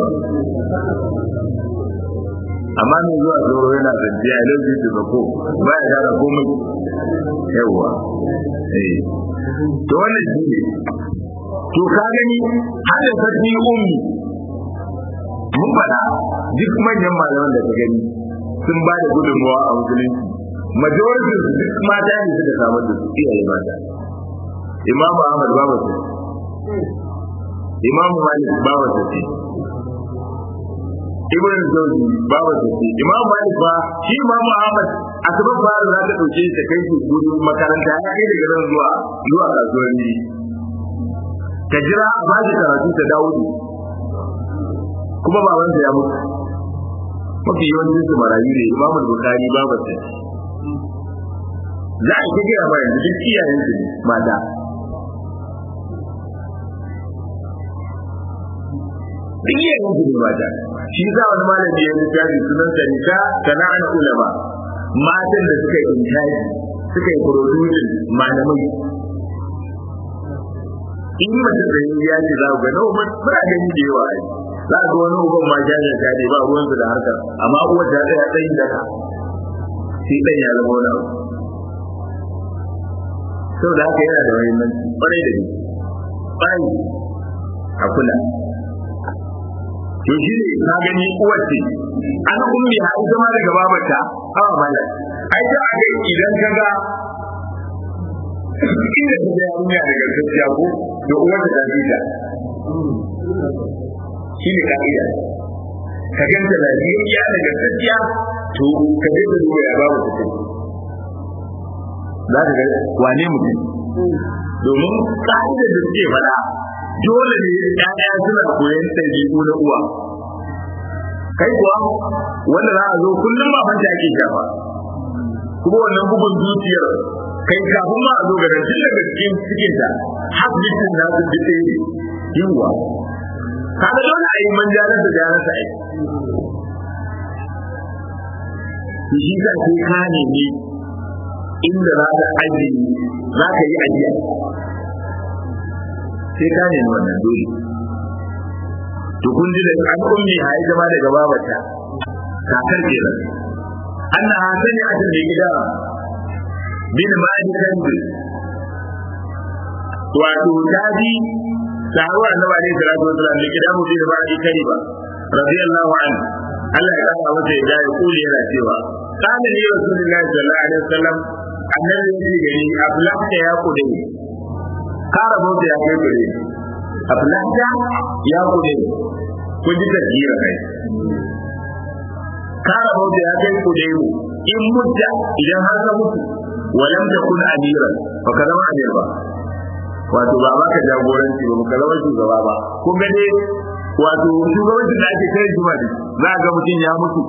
amma ne zuwa zoro yana zance a lauji da bako ba ya gane komai yawa eh to wannan shi ne to ka gani har da sarki ummi mun faɗa duk manyan malaman da ka gani sun ba da gudunmawa a musulunci majority duk mata ne suka samar da su iyaye mata imam ahmad babu su imam malik babu su ce ibn zawji babu su ce imam malik ba shi imam ahmad asabar fara za ta dauke ta kai shi gudun makaranta ya kai daga nan zuwa zuwa kasuwanni ta jira a ba shi karatu ta dawo ne kuma babansa ya mutu mafi yawancin su marayu ne imamul bukari babarsa za a ta gaya ma yanzu duk iyayen su mata duk iyayen su ne mata shi sa wani malami ya littafi sunan sa nisa sana'an ulama matan da suka yi intaji suka yi producing malamai in mace da yi ya ce za ku ga nawa muna gani da yawa ai za ga wani uban ma jajen ta ne ba ruwansu da harkar amma uwar ta tsaya tsayin daka sai ɗan ya zama wani abu sau da haka yana da mahimmanci kwarai da gaske kwarai a kula to shi ne na gani uwar ce an ummi ha ita ma daga babarta hawa mala ai ta aka idan ka ga inda ta ga yarinya daga gaskiya ko da uwar ta tafi ta shi ne ka'ida ka ganta lafiyayya daga gaskiya to ka je ka duba ya babu ta za ka ga wane mutum domin ka'ida da suke faɗa dole ne ƴaƴa suna koyon ɗabi'u na uwa kai kuwa wanda za a zo kullum ba fanta ake shafa kuma wannan bugun zuciyar kai kafin ma a zo ga tun daga cikin cikin ta har jikin na su ji tsaye yiwuwa kaga dole a yi manjalar da jarar sa aiki shi sa sai ka nemi inda za ka ajiye za ka yi ajiya sai ka nemi wannan dole to kun ji da an ummi ha ita ma daga babata kakar kenan anna hasani a cikin gida bin ma'adi kanzu wato daji sahabu annabi alaihi salatu wasallam da gida mu bin ma'adi kani ba radiyallahu anhu Allah ya kara masa ya ya kuli yana cewa kana ne rasulullahi sallallahu alaihi wasallam annabi ya ce gari aflaka ya kude kara bauta ya kai gare aflaka ya kude kun ji tasgira kai kara bauta ya kai kude in mutta idan har ka mutu walam takun amiran fa ka zama amir ba wato ba ba ka jagoranci ba ka zama shugaba ba kun ga dai wato shugabanci da ake kai juma ne za ga mutum ya mutu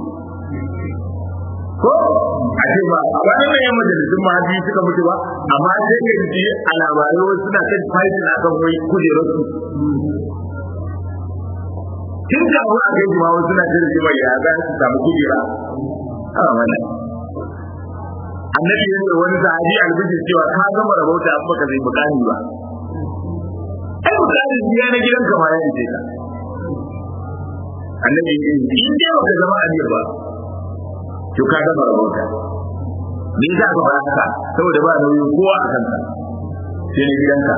ko a ce ba a wani mai yan majalisun ma biyu suka mutu ba amma sai ka ji a labarai wasu suna kan fighting a kan wai kujerar su tun da wani a kai juma wasu suna kan jima ya za su samu kujera a wannan annabi ya ce wani sahabi albiji cewa ka gama rabauta an baka zai bukani ba ai bukani biya na gidan kama ya ce ka annabi ya ce in dai baka zama amir ba to ka gama rabauta me yasa ka fara haka saboda ba nauyin kowa a kanka sai na gidanka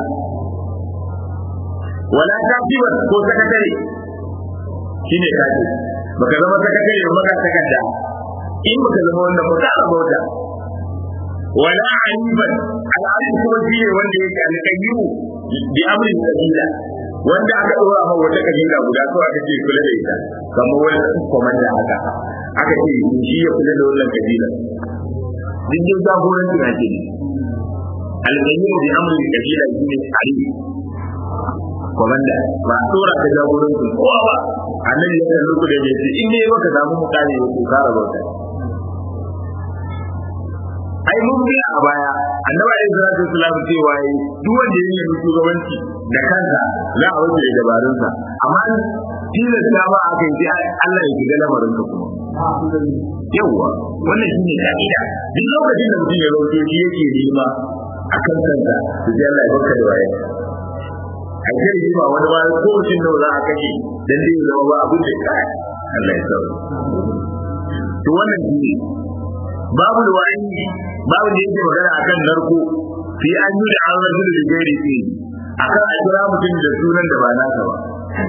wala ta kiwa ko sakatare shine kaji baka zama sakatare ba ka takarda in baka zama wannan ba ka rabauta wala aliban al'adun kuma shi ne wanda yake alƙayyu bi amrin kabila wanda aka dora ma wata kabila guda ko aka ce kula da ita kamar wani komanda haka aka ce shi ya kula da wannan kabila duk da jagoranci na ke alƙayyu bi amrin kabila shi ne ali komanda ba a dora ka jagorancin kowa ba annabi ya kalli ku da ya ce in ne baka samu mutane ko kara bauta ai mun bi a baya annabi alaihi salatu wasallam cewa yi duk wanda ya yi shugabanci da kansa za a wuce da dabarunsa amma tilasta ba aka yi Allah ya shiga lamarin ka kuma yawwa wannan shine ka'ida duk lokacin da mutum ya rauke shi yake nema a kan kansa to sai Allah ya baka da waye ai sai yi ba wani ba ko mutum da za a kashe dan dai ya zama ba abin da kai Allah ya sauke to wannan shine babu wa'idi babu da yake magana akan narko fi an yi da an rajul da gairi fi akan a kira mutum da sunan da ba nasa ba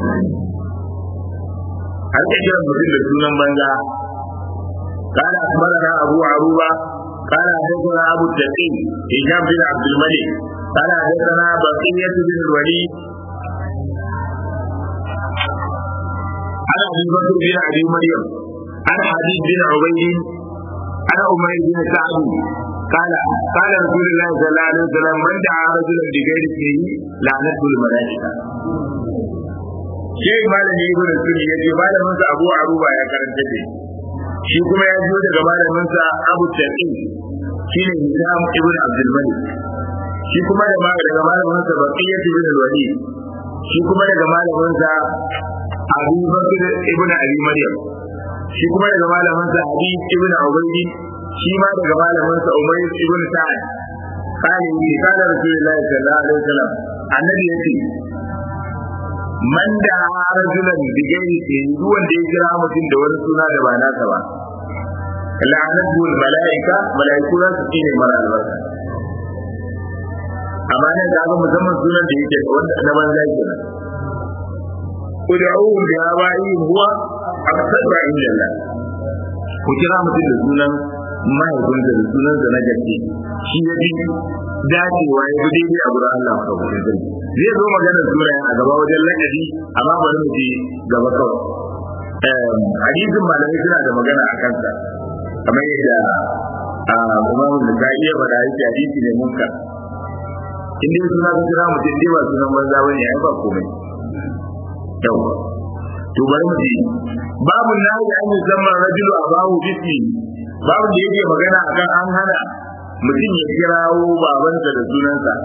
har ke kira mutum da sunan banza قال أخبرنا أبو عروبة قال حدثنا أبو التقي هشام بن عبد الملك قال حدثنا بقية بن الوليد عن أبي بكر بن أبي مريم عن حديث بن عبيد عن أمير بن سعد قال قال رسول الله صلى الله عليه وسلم من دعا رجلا بغير اسمه لعنته الملائكه Shehi malami ibn Sunni yace malamin sa Abu Aruba ya karanta ce shi kuma ya zo daga malamin sa Abu Taqi shine Hisham ibn Abdul Malik shi kuma daga malamin sa Baqiyah ibn Walid shi kuma daga malamin sa Abu Bakr ibn Abi Maryam shi kuma daga malamin sa Habib ibn Ubaydi shi ma daga malamin sa Umayr ibn Sa'ad kale ni kana Rasulullahi sallallahu alaihi wasallam annabi yace man da rajulan bigairi ke duk wanda ya kira mutum da wani suna da ba nasa ba la'anatu malaika malaiku za su tsine mara albarka amma nan da ga musamman sunan da yake wanda na banza kenan ud'uhum bi abaihim huwa aqsadu inda Allah ku kira mutum da sunan mahaifinsa da sunansa na gaske shi ya bi dacewa ya bi daidai a gurin Allah ka wuce zai zai zo magana sunayen a gaba wajen lakabi amma bari mu je gaba kawai hadisin malamai suna da magana a kansa kamar yadda imamu da ta iya faɗa yake hadisi ne munkar in dai suna ka kira mutum dai ba sunan banza bane ai ba komai yawa to bari mu je babu nahi an yi zaman rajulu abahu bismi babu da yake magana akan an hana mutum ya kirawo babansa da sunansa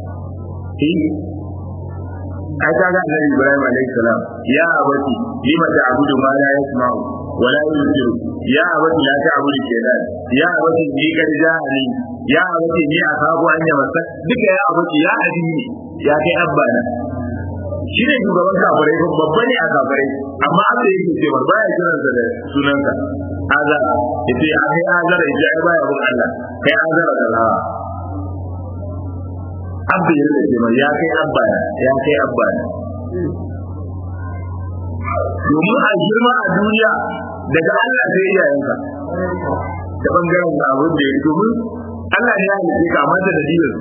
ai ka ga annabi Ibrahim alaihi salam ya abati lima ta'budu ma la yasma'u wa la yusiru ya abati la ta'budu shaytan ya abati ni kad ja'ani ya abati ni akabu an yamasa duka ya abati ya adini ya kai abbana shi ne shugaban kafirai ko babba ne a kafirai amma Allah yake cewa baya kiransa da sunansa azara yace a kai azara yace ai baya bin Allah kai azara da lawa abba ya ce mai ya kai abba ya kai abba domin a girma a duniya daga Allah sai iyayenka ta bangaren da abin da ya domin Allah ne ya halice ka amma da dalilin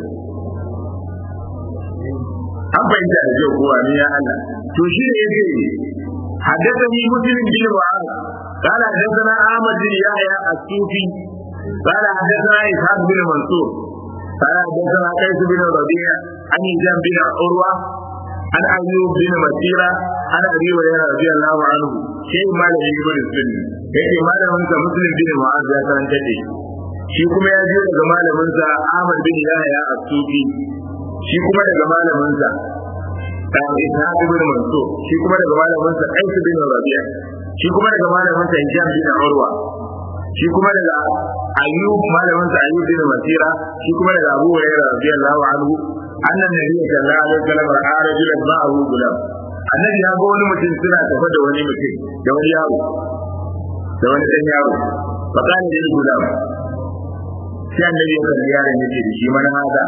an fahimta da kyau kowa ne ya Allah to shi ne yake حدثني مسلم بن معاذ قال حدثنا احمد بن يحيى الصوفي قال حدثنا اسحاق بن منصور قال حدثنا قيس بن ربيع عن هشام بن عروه عن ايوب بن مسيرة عن ابي هريره رضي الله عنه شيء ما له يقول السنه yake malamin sa muslim bin mu'az ya san tace shi kuma ya je daga malamin sa Ahmad bin Yahya as-Sufi shi kuma daga malamin sa Ishaq bin Mansur shi kuma daga malamin sa Qais bin Rabi'a shi kuma daga malamin sa Hisham bin Urwa shi kuma daga Ayyub malamin sa Ayyub bin Masira shi kuma daga Abu Hurairah radiyallahu anhu annan nabi sallallahu alaihi wasallam ra'a rajulan ma'ahu gulam annabi ya ga wani mutum suna tafa da wani mutum da wani yaro da wani dan yaro fa kana da gulam sai annabi ya kalli yaron yake da shi mana hada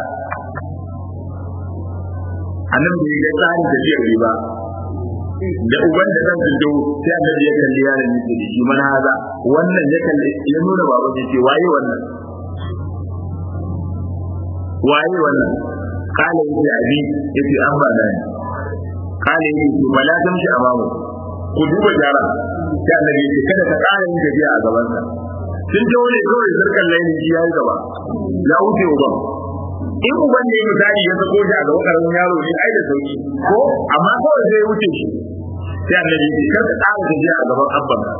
annabi bai ga tsarin tafiyar riba da uban da kan jindo sai annabi ya kalli yaron yake da shi mana haza wannan ya kalli ya nuna baba ya ce waye wannan waye wannan kala yake abi yace an ba da ni kala yake to bala tamshi amamu ku duba jara sai annabi ya ce kada ka ƙara yin tafiya a gaban sa sun je wani kawai sarkar laini shi ya yi gaba ya wuce uban in uban ne misali ya sako shi a gaban karamin yaro ne ai da sauki ko amma kawai sai ya wuce shi sai annabi ya kar ka tsara tafiya a gaban abban ka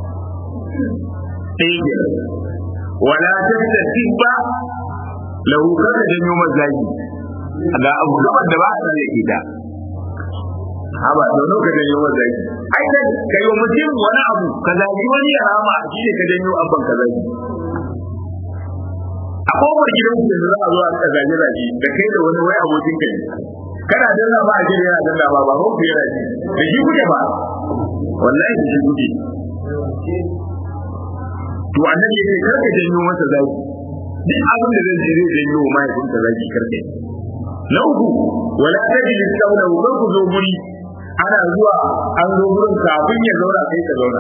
sai ya wala tafta tibba lahu kada janyo mazaki ga abu gaban da ba a tsare ita haba da wani ka janyo mazaki ai da kai wa mutum wani abu ka zagi wani ya rama shi ne ka janyo abban ka zagi a kofar gidan da za a zo a ka zage zage da kai da wani wai abokin ka ne kana danna ba a ji yana danna ba ba ko ku yana ji da shi kuke ba wallahi da shi kuke to annabi yake karka janyo masa zagi duk abin da zai zai janyo wa mahaifinka zagi karka na uku wala tajlis qawlahu kar ku zo guri ana zuwa an zo gurin kafin ya zauna kai ka zauna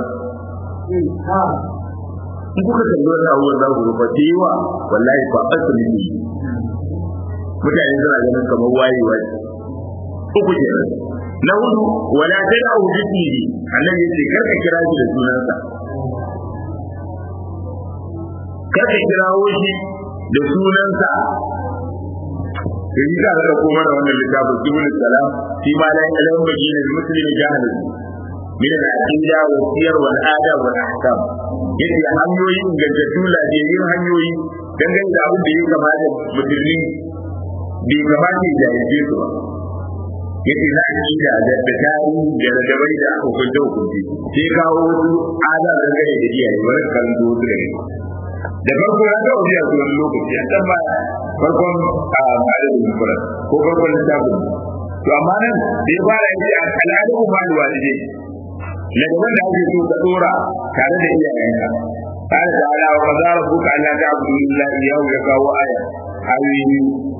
in kuka kalli wannan abubuwan za ku rufa da yawa wallahi ba a su ne mutane suna ganin kamar wayewa uku ke na hudu wala ta da abu bismihi annabi yace kar ka kira shi da sunansa kar ka kirawo shi da sunansa da yi za a ɗauko mana wannan littafin subul salam fi ma la ilaha illa muslimin jahilin min al-aqida wa siyar wal adab wal ahkam yace hanyoyi ingantattu lafiyayyen hanyoyi dangane da abin da ya kamata musulmi bai kamata ya jahilce su ba yace na aqida da da tarihi da radabai da hukunce hukunce sai kawo wasu adab dangane da iyaye wani kan zo su da da farko ya ga wani a wani lokaci a can ba farkon a malamin kuran ko farkon littafin to amma nan da ya fara yace al'adu ma da walidai ladaban da ake so ka dora tare da iyayenka قال تعالى وقضى ربك الا تعبدوا الا اياه يقاو آية حبيبي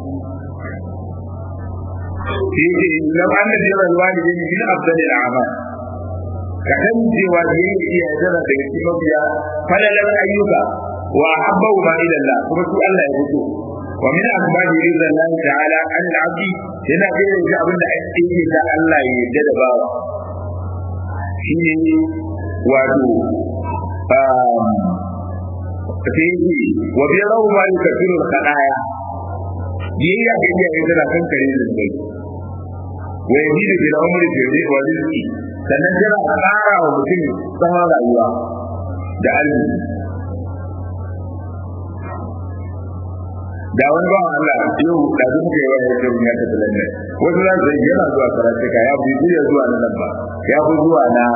فيه لو ان بر الوالدين من افضل الاعمال kakan cewa da yin iya zara daga cikin mafiya falalar ayyuka wa habbahu ma ila Allah kuma su Allah ya fito wa min asbabi rizal Allah ta'ala an al-abdi yana da yin abin da ake yi da Allah ya yarda da bawa shine wato fihi wa bi rawu ma yukaffiru al-khadaya biyayya ga iyaye tana kan kare da zai wa yajidu bil umri fi wa rizqi sannan tana ƙara wa mutum tsawon rayuwa da arziki da wani bawan Allah yau da su muka yi wani yadda ya tafi lalle wasu za su yana zuwa karatuka ya fi zuwa zuwa na nan ba ya fi zuwa na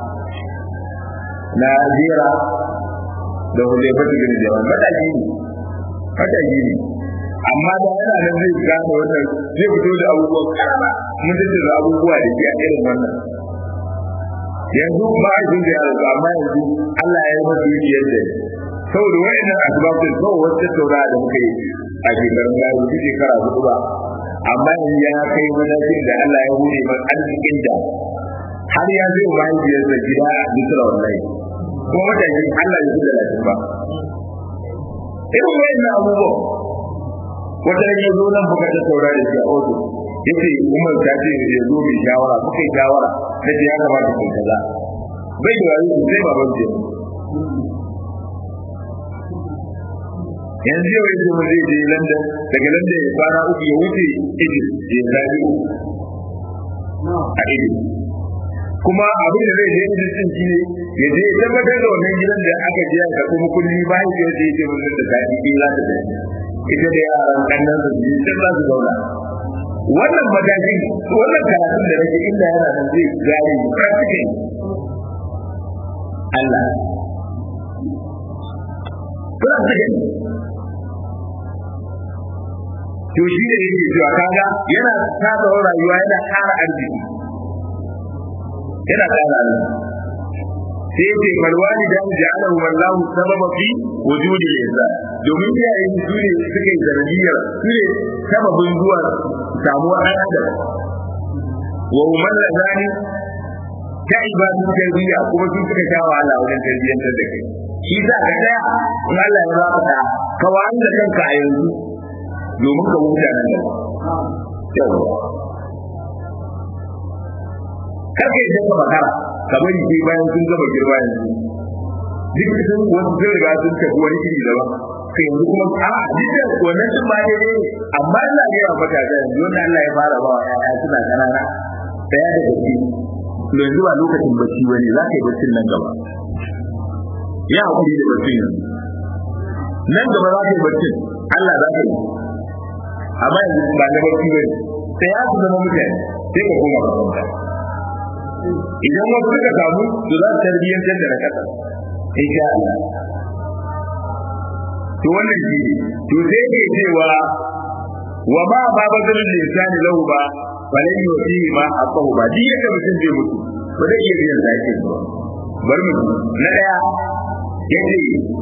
na jera da hujjar fata gani jaman mataki ne mataki ne amma da yana nan zai gane wannan zai fito da abubuwan karama mun tattara abubuwa da ke a irin wannan yanzu ba a jin da yaro amma yanzu Allah ya yi masa yadda da saboda wayannan asbabun ko wata taura da muka yi a shekarun da su shekara hudu ba amma yanzu ya kai matakin da Allah ya hure man arzikin da har ya zai mahaifiyarsa gida a Misra wallahi kuma matakin Allah ya zuba lafiya ba irin wayannan abubuwan wata ya zo nan buka ta taura da shi a oto yace umar ta ce ya zo mai shawara muka yi shawara na ce ya kamata ku kaza bai da wani sai baban ce yanzu yau yace mu zai je London daga London ya kwana uku ya wuce Egypt ya zabi a Egypt kuma abin da zai je Egypt din shi ne ya je tabbatar da wannan gidan da aka je aka kuma kulli bayan ya je ya mun da ta yi za ta ita da yaran kannan su ji sai za su zauna wannan mataki wannan karatun da nake inda yana nan zai gane mu practical Allah practical to shi ne yake cewa kaga yana tada rayuwa yana ƙara arziki yana ƙara arziki sai ce falwani da ja'alahu wallahu sababa fi wujudi al-insan domin iyayen su ne suka yi zargiyar su ne sababin zuwa samuwar ɗan adam wa umar da zani ta ibadun tarbiyya kuma sun suka sha wahala wajen tarbiyyantar da kai shi za ka tsaya in Allah ya baka ta ka wani da kanka a yanzu domin ka huta nan da yawa kar ka yi ka makara ka bari sai bayan sun gama girma yanzu duk sun wasu sun riga sun tafi wani iri daban sai yanzu kuma a duk da wannan sun ba daidai amma ina ga yawa matasa yanzu wannan Allah ya fara ba wa ƴaƴa suna ƙanana ɗaya da gaske yanzu ba lokacin bacci bane za ka yi baccin nan gaba ya hakuri da baccin yanzu nan gaba za ka yi baccin Allah za ka yi amma yanzu ba na bacci bane sai ya su zama mutane sai ka koma ka kwanta idan wasu suka samu to za su tarbiyyantar da na kasa insha Allah to wannan shi ne to sai ke cewa wa ma ba bazalin lisani lahu ba falan yuti ma aqahu ba duk yadda mutum zai mutu ba zai iya biyan zaki ba bar mu na daya yace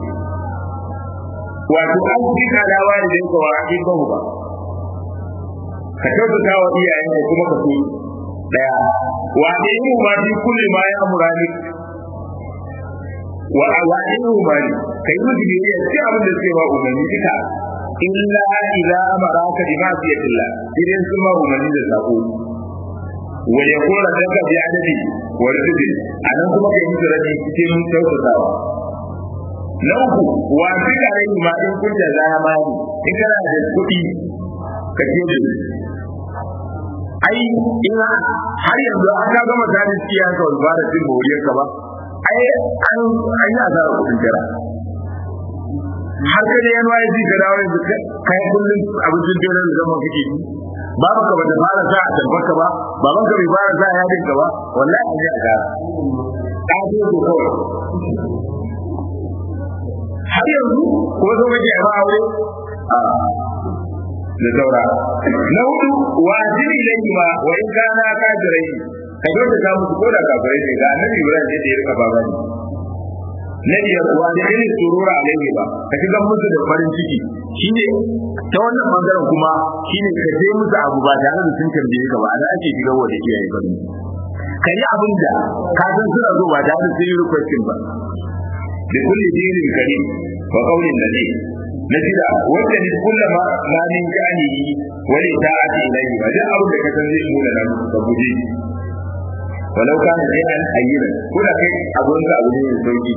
wato an fi kadawa da yanka wa ake bahu ba ka kyautata wa iyayen ka kuma ka so daya wa ayyuhu ma fi kulli ma ya amurani wa ayyuhu ma kai mutu biyayya sai abin da sai wa umarni duka illa idza amaraka bi ma'siyatillah idan sun ma umarni da sako wa yakuna daga bi adadi wa rizqi anan kuma kai musu rabi cikin kyautatawa na uku wa fi kare ma in kun da zama in kana da kuɗi ka ce da ai in har yanzu an ka gama tsarin siya ka wani fara cin moriyar ka ba ai an an yi asara kuɗin jira har ka da yan waye ka dawo yanzu kai kullum abincin dole da zama kake yi babu ka bata fara sa a tabbarka ba baban ka bai fara sa a yadin ka ba wallahi an yi asara ka ce ko kawai har yanzu ko zo kake a ba aure a da saura na hudu wa jini ilayhi ma wa in kana kafirai ka yi da samu ko da kafirai ne ga annabi Ibrahim da ya rika baba ne na biyar wa da irin surura alaihi ba ka shiga musu da farin ciki shine ta wannan bangaren kuma shine ka je musu abu ba tare da sun tambaye ka ba da ake shiga wa da iyaye ba ka yi abin da ka san suna zo ba tare da sun yi requesting ba da kulli dinin karim wa qaulin nabi na shida wanda ne kullama ma min jani wani ta'ati ilayhi ba duk abin da ka san zai nuna nan ka guje walau kana sai an ayyana ko da kai abun ka abu ne mai sauki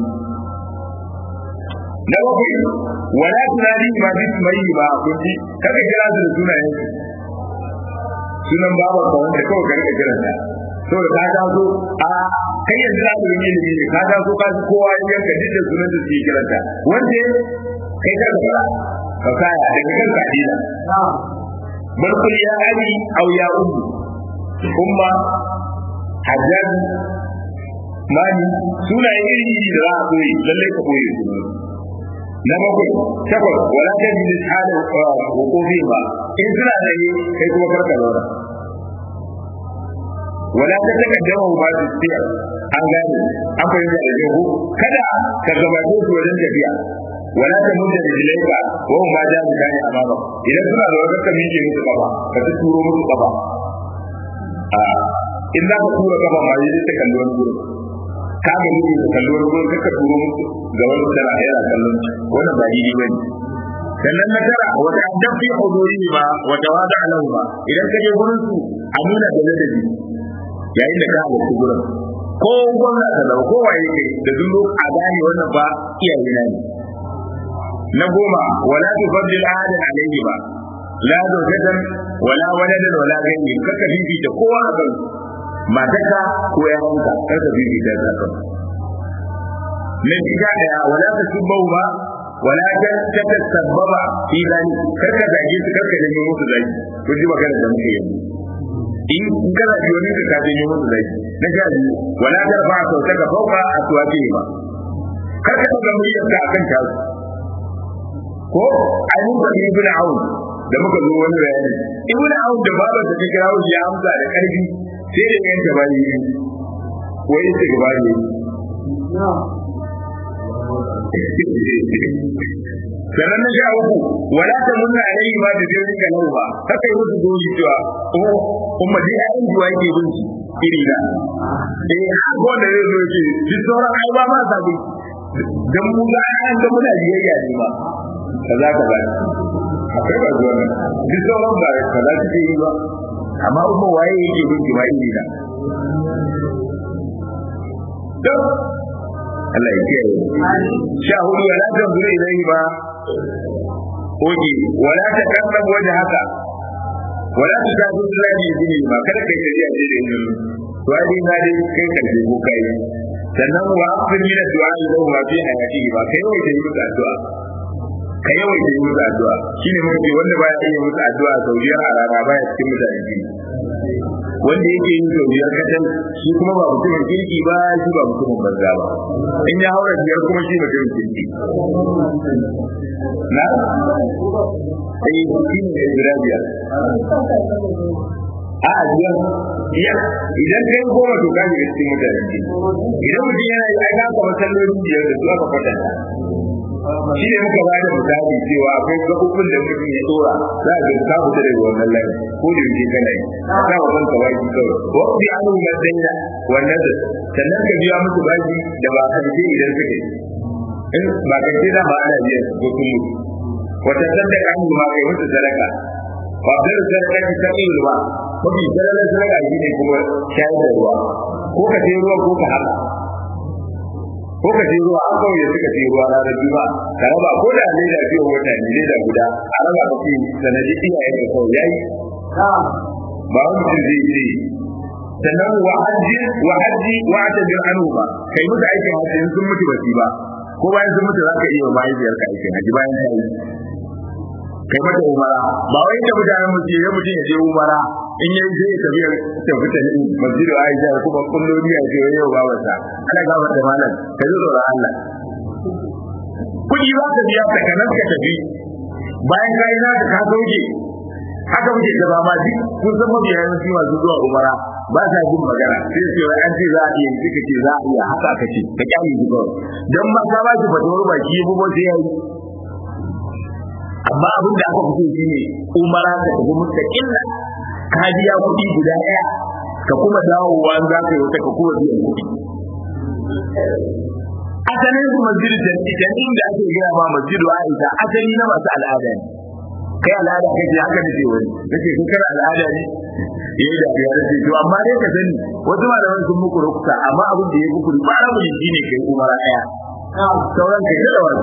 na bakwai wala tunani ma bi mai ba kunji kaga kira su da sunayen sunan baban ka wanda kawai ka rika kiran ta saboda ka ta so a kai yanzu za ku yi ilimi ne ka ta so ka ji kowa ya yanka duk da sunan da suke kiranta wanda kai ka ga ka kaya daga kan kadina bal kul ya ali aw ya ummu umma hajjaj mani suna iri iri da za a koyi lalle ka koyi su na bakwai takwas wala ta bi halin hukumi ba in suna da yi kai kuma karka zauna wala ta takaddama ba su tsaya an gane an fahimta da jihu kada ka gabato su wajen tafiya wala ta mutta da jilaika wa ma ja mu kane amama idan suna da wata ka miƙe musu kafa ka ta turo musu kafa a in za ka tura kafa ma yi ta kalli wani gurin ka ga ni ka kalli wani gurin ka turo musu ga wani tana yana kallon wannan ba daidai bane sannan na tara wata dafi huduri ba wata wada alahu ba idan ka je gurin su a nuna da ladabi yayin da ka halarci gurin ko gwamna ka zama ko waye ke da duk a gane wannan ba iyaye na ne na goma wala tufaddil ahadan alayhi ba la zawjatan wala waladan wala ghayri kaka bibita kowa a kan matarka ko yayanka kaka bibita ta kan na shiga daya wala tasubbu ba wala ta tasabbaba fi zani karka zage su karka janyo musu zagi ko ji magana da muke yi in kana ji wani ka janyo musu zagi na sha biyu wala tarfa sautaka fauka aswati ba karka daga muryarka akan tasu ko ai mun ga ibn aun da muka zo wani bayani ibn aun da babar da take rawo ya amsa da karfi sai da yan ta bayi wai ta gaba ne sannan na sha uku wala ta munna alaihi ma da zai rika nan ba haka yi musu goyi cewa kuma dai ayin juwa yake binci iri na eh haka wanda zai zo ce duk sauran ai ba ma sabi dan mu ga an ga muna biyayya ne ba kaza kaza akwai ba zuwa nan duk sauran ba kaza suke yi ba amma kuma waye yake bin jima'i ne da don Allah ya kiyaye sha hudu wala ta zuri ilai ba oke wala ta kanna waje haka wala ta ta zuri ilai ne ba kada kai kariya ce da yin to ai na dai kai karfe ko kai sannan wa afin min addu'a lahu ma fi hayatihi ba kai wai da yi addu'a ka yawaita yi musu addu'a shi ne mafi wanda baya iya musu addu'a sau biyar a rana baya cikin mutane biyu wanda yake yin sau biyar kacal shi kuma ba mutumin kirki ba shi ba mutumin banza ba in ya haura biyar kuma shi mutumin kirki na sai shi ne guda biyar a biyar biyar idan kai goma to ka shiga cikin mutane idan mutum yana yi ai ka kama sallolin biyar da su aka kwatanta shi ne muka ba da misali cewa akwai gabobin da mutum ya tsora za a ga ka fita daga wannan layi ko da yake kana yi ka wa kanka baki kawai ko bi anu madanya wannan da sannan ka biya musu baki da ba ka je idan suke in ba ka je da ba ana biyan su ko kullu wata sadaka an ma kai musu sadaka ba da sadaka ki ta yi ruwa mafi sadaka sadaka shi ne kuma shayar da ruwa ko ka je ruwa ko ka haka ko ka je ruwa an kawai suka ce ruwa ranar juma'a ka raba ko da ne da biyo wata ne leda guda a raba ka ce sanadi iyayen da kawai yayi ba wani mutum zai ce sannan wa hajji wa hajji wa atabir anhu ba kai musu aikin hajji sun mutu ba ba ko bayan sun mutu zaka iya mahaifiyar ka aikin hajji bayan ta yi kai mata umara ba wai da mutanen mutum ya mutum ya je umara in yayi sai ya tafi tafi ta ne masjidu Aisha kuma kullum ya ce yau ba wata ana ga wata malam ka ji tsoron Allah kudi za ka biya ka kanan ka tafi bayan ka yi naka ka sauke haka muke gaba ma duk kun san mabiya yawanci masu zuwa umara ba sa jin magana sai su yi an ce za a iya suka ce za a iya haka aka ce ka kyale shi kawai don ba ka ba shi fatawar baki ya bubo sai ya yi amma abin da aka fito shi ne umara ka tafi mustaqilla ka biya kuɗi guda ɗaya ka kuma dawowa an za ka yi wata ka kuma biyan kuɗi asalin su masjidu da inda ake gaya ma masjidu Aisha asali na masu al'ada ne kai al'ada kai haka ne wani nace kai kana al'ada ne yayi da ya race to amma dai ka sani wasu malaman sun muku rukuta amma abin da ya muku ba rabu ne shine kai umara daya sauran kai da wani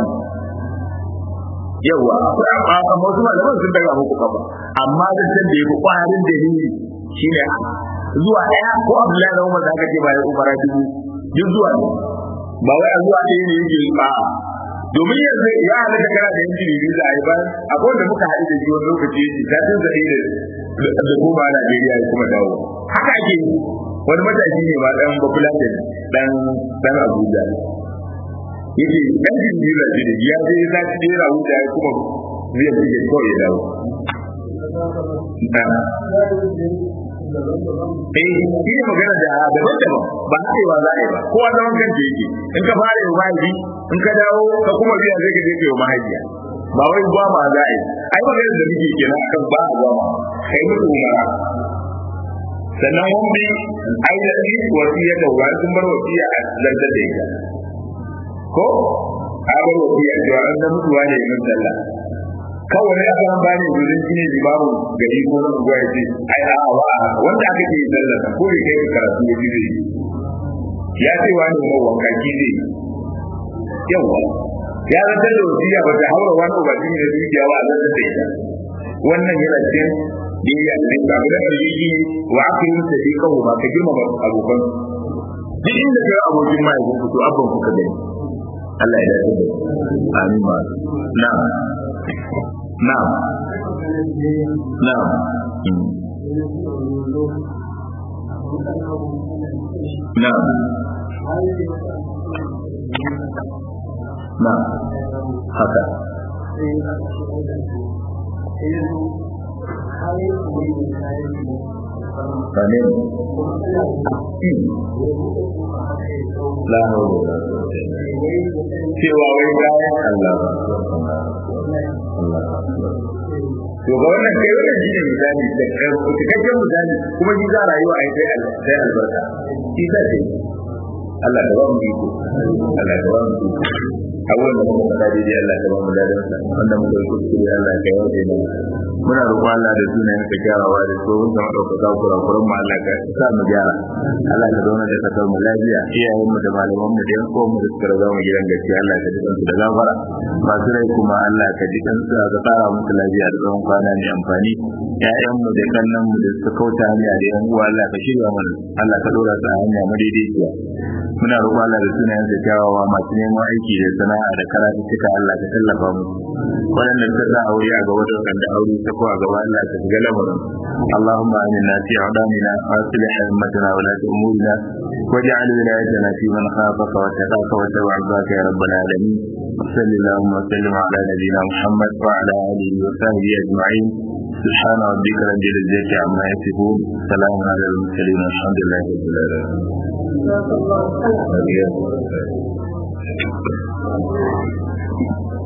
yawa amma wasu malaman sun daga muku kafa amma da san da yafi kwarin dalili shine zuwa daya ko Abdullahi da Umar da aka ce bayan umara dubu duk zuwa ne ba wai a zuwa ɗaya ne yake ba domin yanzu ya halatta kana da yanki ne da ai ban akwai wanda muka haɗu da shi wani lokaci yake ta tun zaɓe da da kuma a Najeriya ya kuma dawo haka ake yi wani matashi ne ma ɗan Bafulatin ɗan ɗan Abuja yake ɗan jin da shi ya je ya zaci da ya Abuja ya kuma zai fi kawai ya dawo eh shi ne magana da daban-daban ba haɗewa za a yi ba kowa zaman kanta yake in ka fara yi mahaifi in ka dawo ka kuma biya zai ka je ka yi mahaifiya ba wai gwama za a yi ai magana da muke kenan akan ba a gwama kai musu umara sannan mun bi ainihin wasiya da wani sun bar wasiya a zartar da ita ko a bar wasiya cewa an da mutuwa ne min sallah kawai ya san ba ne gudun shi ne limamu gari ko na unguwa ya ce ai a wa wanda aka ke sallah ko ya kai karatu ya ji zai ya ce wani mai wanka ki zai yawa ya zartar da wasiya ba ta haura wani ubangiji da dukiya ba a zartar da ita wannan yana cikin biyayya da ba mu da dalili wa akrim sadiqahu ba ka girma abokan duk inda kai abokin mai ku to abban ku ka gani Allah ya dace da amin ma na'am na'am na'am na'am na'am haka Amin. La hawla cewa wai bayan Allah To ga wannan kai wannan shine misali da cikakken misali kuma shi za rayuwa a sai sai albarka. Shi ta ce Allah da ba mu iko. Allah da ba mu iko. Awon da muka faɗa daidai Allah da ba mu ladan sa wanda muka yi kuskure Allah ya yawaje mu. Muna roƙon Allah da sunayen ka gyarawa da tsohon da ɗaukaka kurakuran mu Allah ka sa mu gyara. Allah ka zauna da kasar mu lafiya iyayen mu da malaman mu da yan uwan mu da suka raga mu gidan gaskiya Allah ka ji kansu da gafara. Masu rai kuma Allah ka ji kansu ka tsara musu lafiya da tsawon kwana mai amfani. Ƴaƴan mu da kannan mu da suka kauta hanya da yan uwa Allah ka shirya mana. Allah ka ɗora su a hanya madaidaiciya. Muna roƙon Allah da sunayen sa kyawawa masu neman aiki da sana'a da karatu cika Allah ka tallafa musu. Waɗanda suka sa aure a gaba da waɗanda aure ta ko a gaba Allah ka shiga lamarin. اللهم آمنا في أعلامنا وأصلح أئمتنا ولاة أمورنا واجعل ولايتنا في من خافك واتقاك واتبع رضاك يا رب العالمين وصل اللهم وسلم على نبينا محمد وعلى آله وصحبه أجمعين سبحان ربك رب العزة عما يصفون سلام على المرسلين والحمد لله رب العالمين